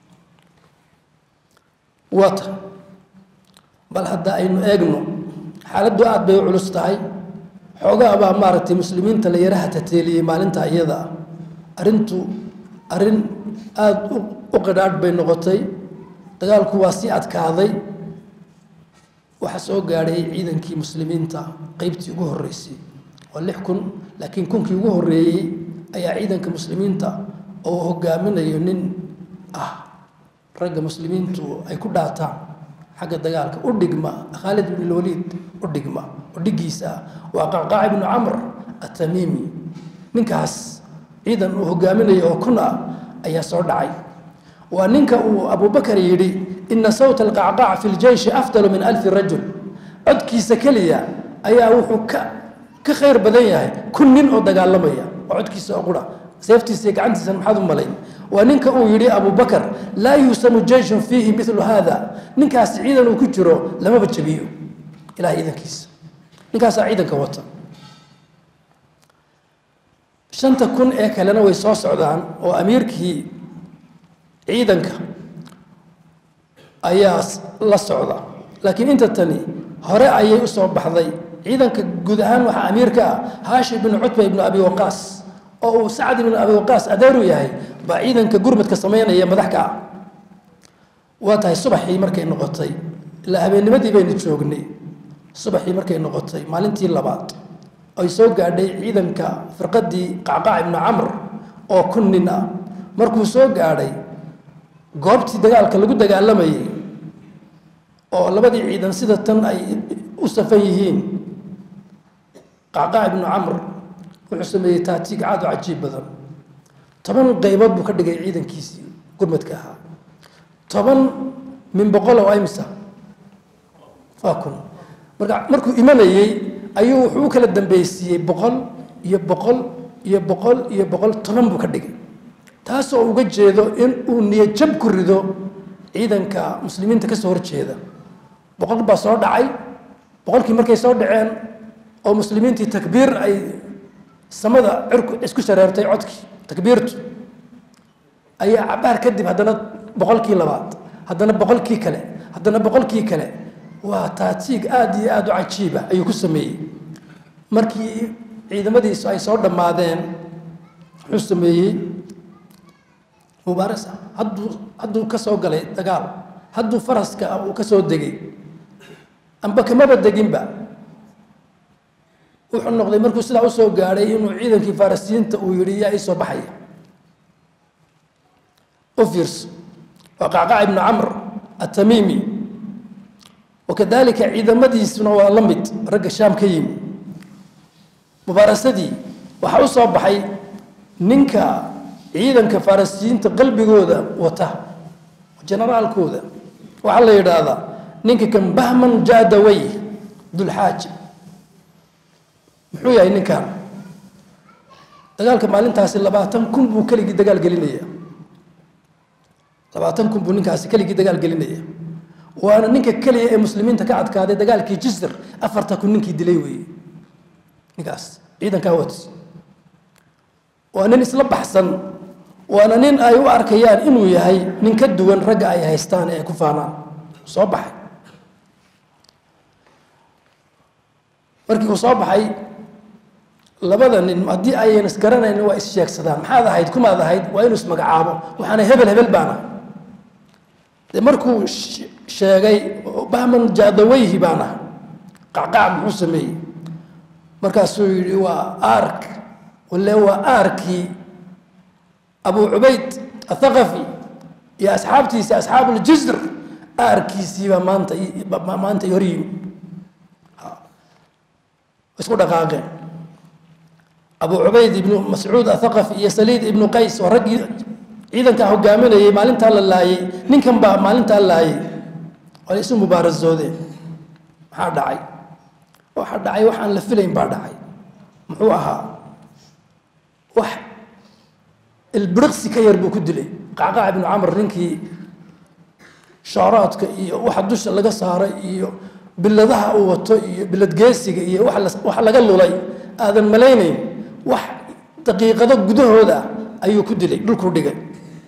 waata bal hadda aynu eegno xaaladdu aad bay u culus tahay xoogaa baa maaragtay muslimiinta la yaraha tateeliyey maalinta iyada ah arrintu arrin aada u qidhaadh bay noqotay dagaalku waa sii adkaaday waxaa soo gaadhay ciidankii muslimiinta qeybtii ugu horreysay waa lix kun laakiin kunkii ugu horreeyey ayaa ciidanka muslimiinta oo hogaaminayo nin ah ragga muslimiintu ay ku dhaataan xagga dagaalka u dhigma khaalid ibn lwaliid u dhigma oo dhiggiisa ah waa qacqaac ibnu camr atamiimi ninkaas ciidan uu hogaaminayo oo kun ah ayaa soo dhacay waa ninka uu abubakar yidhi ina sawta alqacqaac fi ljeyshi afdalu min alfi rajul codkiisa keliya ayaa wuxuu ka ka khayr badan yahay kun nin oo dagaalamaya oo codkiisa oo qura seeftiisa iyo gacantiisa maxaad u malayn waa ninka uu yidhi abubakar laa yuusamu jeyshun fiihi milu hada ninkaas ciidan uu ku jiro lamaba jabiyo ilahay ciidankiisa ninkaasaa ciidanka wata shanta kun ee kalena way soo socdaan oo amiirkii ciidanka ayaa la socda laakiin inta tani hore ayay u soo baxday ciidanka guud ahaan waxaa amiirka ah haashim ibnu cutba ibnu abi waqaas oo uu sacad ibnu abi waqaas adeeru yahay baa ciidanka gurmadka samaynaya madax ka ah waa tahay subaxii markay noqotay ilaa habeennimadii baynu joognay subaxii markay noqotay maalintii labaad ay soo gaadhay ciidanka firqadii qacqaac ibnu camr oo kun nin ah markuu soo gaadhay goobtii dagaalka lagu dagaalamayay oo labadii ciidan sida tan ay u safan yihiin qacqaac ibnu camr wuxuu sameeyey taatiig caad oo cajiib badan toban qaybood buu ka dhigay ciidankiisii gurmadka ahaa toban min boqol oo imsa waa kun marka markuu imanayey ayuu wuxuu u kala dambeysiiyey boqol iyo boqol iyo boqol iyo boqol toban buu ka dhigay taasoo uga jeedo in uu niyajab ku rido ciidanka muslimiinta kasoo horjeeda boqol baa soo dhacay boqolkii markay soo dhaceen oo muslimiintii takbiir ay samada cirku isku shareertay codkii takbiirtu ayaa cabaar kadib haddana boqolkii labaad haddana boqolkii kale haddana boqolkii kale waa taatiig aada iyo aada u cajiiba ayuu ku sameeyey markii ciidamadiisu ay soo dhammaadeen wuxuu sameeyey mubaarasa hadduu hadduu ka soo galay dagaal hadduu faraska uu ka soo degay amba kamaba deginba wuxuu noqday markuu sidaa usoo gaadhay inuu ciidankii farisiyiinta uu yihi yaa ii soo baxaya u fiirso waa qacqac ibnu camr atamiimi wakadalika ciidamadiisuna waa la mid ragga shaam ka yimi mubaarasadii waxaa u soo baxay ninka ciidanka farisiyiinta qalbigooda wata generaalkooda waxaa la yidhaahdaa ninka kan bahman jaadaway dulxaaji muxuu yahay ninkan dagaalka maalintaasi labaatan kun buu keligii dagaal gelinaya labaatan kun buu ninkaasi keligii dagaal gelinaya waana ninka keliya ee muslimiinta ka adkaaday dagaalkii jisr afarta kun ninkii dilay weeye ninkaas ciidankaa wats waa nin isla baxsan waana nin ay u arkayaan inuu yahay nin ka duwan ragga ay haystaan ee ku faanaan soo baxay markii uu soo baxay labada nin haddii ayan isgaranayn waa issheegsadaan maxaad ahayd kumaad ahayd waa inuu ismagacaabo waxaana hebel hebel baana de markuu sheegay bahman jaadaweyhi baan ah qacqac muxuu sameeyey markaasuu yidhi waa ark wale waa aarkii abu cubayd athaqafi iyo asxaabtiisa asxaabuljisr aarkiisiibaa maanta maanta hor yimi isku dhaqaaqeen abu cubayd ibnu mascuud athaqafi iyo saliid ibnu qays oo raggii ciidankaa hogaaminayay maalintaa la laayay ninkan baa maalintaa laayay waa isu mubaarasoodeen maxaa dhacay waxaa dhacay waxaan la filayn baa dhacay muxuu ahaa wax ilbiriqsi ka yar buu ku dilay qacqaac ibnu camr ninkii shaaraadka iyo waxa dusha laga saaray iyo biladaha uu wato iyo biladgeesiga iyo wax laga lulay aadan malaynayn wax daqiiqado gudahooda ayuu ku dilay dhulkuu dhigay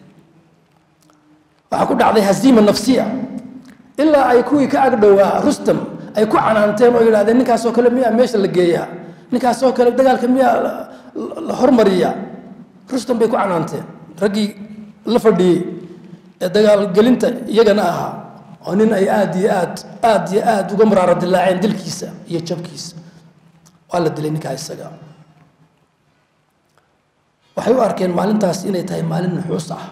waxaa ku dhacday hasiima nafsiya ilaa ay kuwii ka agdhowaa rustam ay ku canaanteen oo yidhahdeen ninkaasoo kale miyaa meesha la geeyaa ninkaasoo kale dagaalka miyaa la hormariyaa rustam bay ku canaanteen raggii la fadhiyey ee dagaalgelinta iyagana ahaa oo nin ay aad iyo aad aad iyo aad uga maraara dilaaceen dilkiisa iyo jabkiisa waa la dilay ninkaa isaga waxay u arkeen maalintaas inay tahay maalin nuxuus ah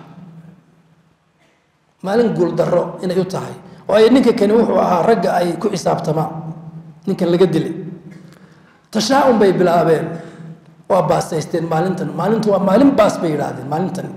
maalin guuldarro inay u tahay waayo ninka kani wuxuu ahaa ragga ay ku xisaabtamaan ninkan laga dilay tashaa-un bay bilaabeen waa baasaysteen maalintan maalintu waa maalin baas bay yidhaahdeen maalintan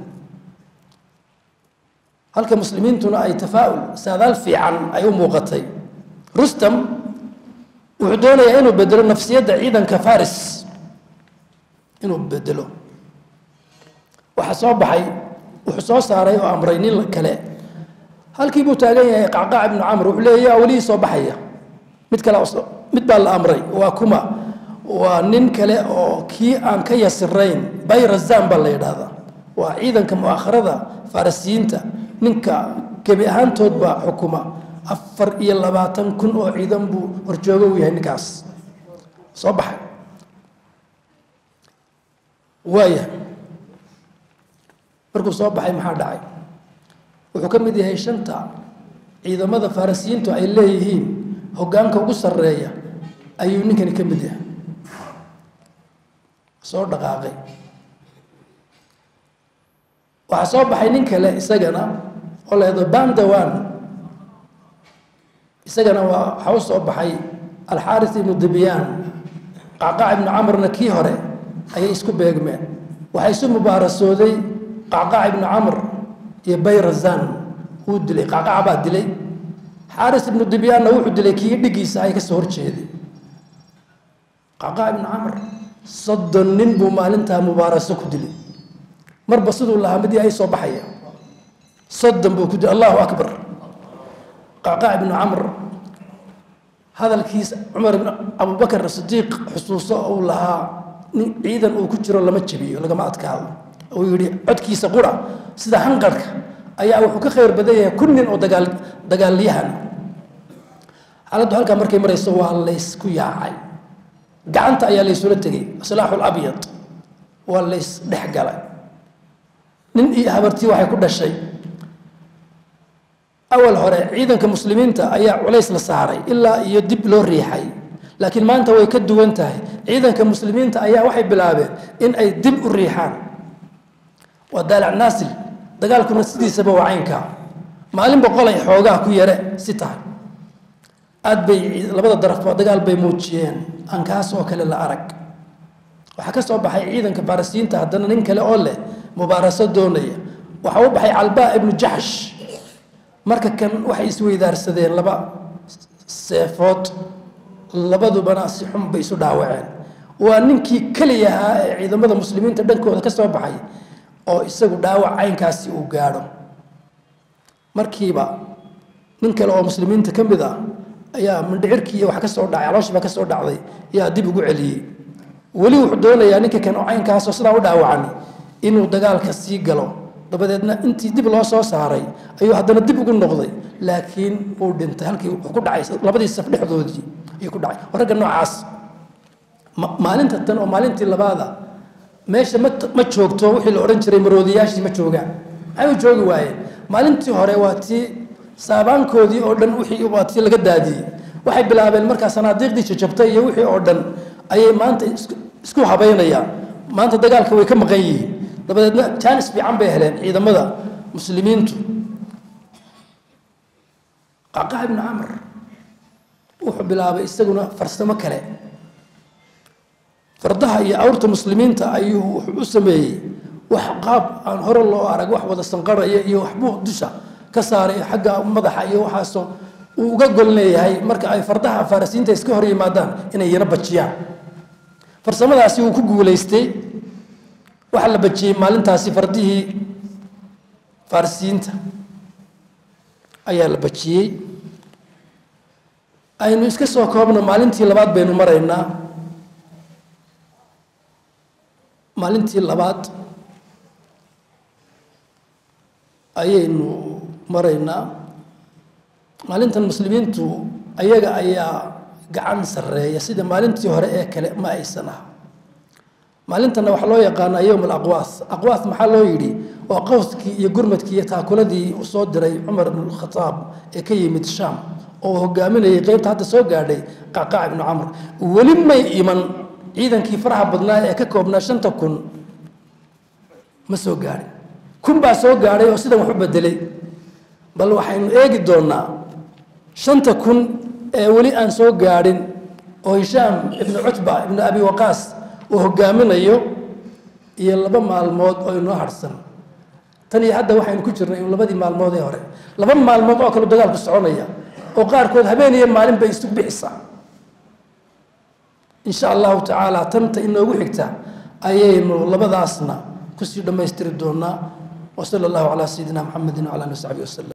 halka muslimiintuna ay tafaa-ul saadaal fiican ay u muuqatay rustam wuxuu doonayaa inuu bedelo nafsiyadda ciidanka faris inuu bedelo waxaa soo baxay wuxuu soo saaray oo amray nin kale halkii buu taagan yahay qacqaac ibnu camr wuxuu leeya yaa welihii soo baxaya mid kale mid baa la amray waa kuma waa nin kale oo kii aan ka yasirayn bayrazan baa la yidhaahdaa waa ciidanka mu'akharada farisiyiinta ninka gebi ahaantoodba xukuma afar iyo labaatan kun oo ciidan buu horjoogo u yahay ninkaas soo baxay waaya markuu soo baxay maxaa dhacay wuxuu ka mid yahay shanta ciidamada farisiyiintu ay leeyihiin hoggaanka ugu sarreeya ayuu ninkani ka mid yahay soo dhaqaaqay waxaa soo baxay nin kale isagana oo leedo bandawan isagana waa waxaa u soo baxay alxaaris ibnu dibyaan qacqaac ibnu camrna kii hore ayay isku beegmeen waxaa isu mubaarasooday qacqaac ibnu camr iyo bayrazan wuu dilay qacqaac baa dilay xaaris ibnu dibyaanna wuxuu dilay kii dhigiisa ay ka soo horjeeday qacqaac ibnu camr soddon nin buu maalintaa mubaaraso ku dilay marba siduu lahaa midii ay soo baxaya soddon buu ku dilay allahu akbar qacqaac ibnu camr hadalkiis cumar ibn abubakar sidiiq xusuuso uu lahaa nin ciidan uu ku jiro lama jebiyo lagama adkaado uu yidhi codkiisa qura sida hanqarhka ayaa wuxuu ka khayr badan yahay kun nin oo dagaal dagaalyahan xaaladdu halkaa markay marayso waa laysku yaacay gacanta ayaa laysula tegay silaaxul abyad waa lays dhex galay nin iyo habartii waxay ku dhashay awal hore ciidanka muslimiinta ayaa culays la saaray ilaa iyo dib loo riixay laakiin maanta way ka duwan tahay ciidanka muslimiinta ayaa waxay bilaabeen in ay dib u riixaan waa daalac naasil dagaalkuna sidiisaba waa caynkaa maalin boqolay xoogaa ku yare si tahay aad bay labada darafba dagaal bay muujiyeen aan kaas oo kale la arag waxaa ka soo baxay ciidanka farisiyiinta haddana nin kale oo leh mubaaraso doonaya waxaa u baxay calbaa ibnu jaxsh marka kan waxay isweydaarsadeen laba seefood labadubana si xun bay isu dhaawaceen waa ninkii keliya ahaa ee ciidamada muslimiinta dhankooda ka soo baxay oo isagu dhaawac caynkaasi uu gaadho markiiba nin kale oo muslimiinta ka mid ah ayaa mindhicirkii iyo wax ka soo dhacay calooshiiba ka soo dhacday yaa dib ugu celiyey weli wuxuu doonayaa ninka kan oo caynkaasoo sidaa u dhaawacan inuu dagaalka sii galo dabadeedna intii dib loo soo saaray ayuu haddana dib ugu noqday laakiin uu dhintay halkii wuxuu ku dhacay labadii saf dhexdoodii ayuu ku dhacay ragga noocaas maalinta tan oo maalintii labaada meesha ma ma joogto wixii la odhan jiray maroodiyaashii ma joogaan maxay u joogi waayeen maalintii hore waa tii saabaankoodii oo dhan wixii waa tii laga daadiyey waxay bilaabeen markaa sanaadiiqdii jajabtay iyo wixii oo dhan ayay maanta isku habaynayaan maanta dagaalka way ka maqan yihiin dabadeedna jaanis fiican bay heleen ciidamada muslimiintu qacqac ibnu camr wuxuu bilaabay isaguna farsamo kale fardaha iyo awrta muslimiinta ayuu wuxuu u sameeyey wax qaab aan hore loo arag wax wada sanqaraya iyo waxbuu dusha ka saaray xagga madaxa iyo waxaasoo uu uga gol leeyahay marka ay fardaha farisiinta iska hor yimaadaan inay yana bajiyaan farsamadaasi wuu ku guulaystay waxaa la bajiyey maalintaasi fardihii farisiinta ayaa la bajiyey aynu iska soo koobno maalintii labaad baynu maraynaa maalintii labaad ayaynu maraynaa maalintan muslimiintu ayaga ayaa gacan sarreeya sida maalintii hore ee kale ma aysan ah maalintanna waxaa loo yaqaanaa yowm alaqwaas aqwaas maxaa loo yidhi waa qowskii iyo gurmadkii iyo taakuladii uu soo diray cumar ibn khataab ee ka yimid shaam oo hogaaminayay qeybta hadda soo gaadhay qacqaac ibnu camr weli may iman ciidankii faraha badnaa ee ka koobnaa shanta kun ma soo gaadhin kun baa soo gaadhay oo sidan wax u bedelay bal waxaynu eegi doonaa shanta kun ee weli aan soo gaadhin oo hishaam ibnu cutba ibnu abi waqaas uu hogaaminayo iyo laba maalmood oo inoo harsan tan iyo hadda waxaynu ku jirnay labadii maalmood ee hore laba maalmood oo kale dagaalku soconaya oo qaarkood habeen iyo maalin bay isu bixisaa insha allahu tacaala tanta inoogu xigta ayaynu labadaasna kusii dhammaystiri doonaa wasala allahu calaa sayidina maxamedin wcala ali w saxbi wasalam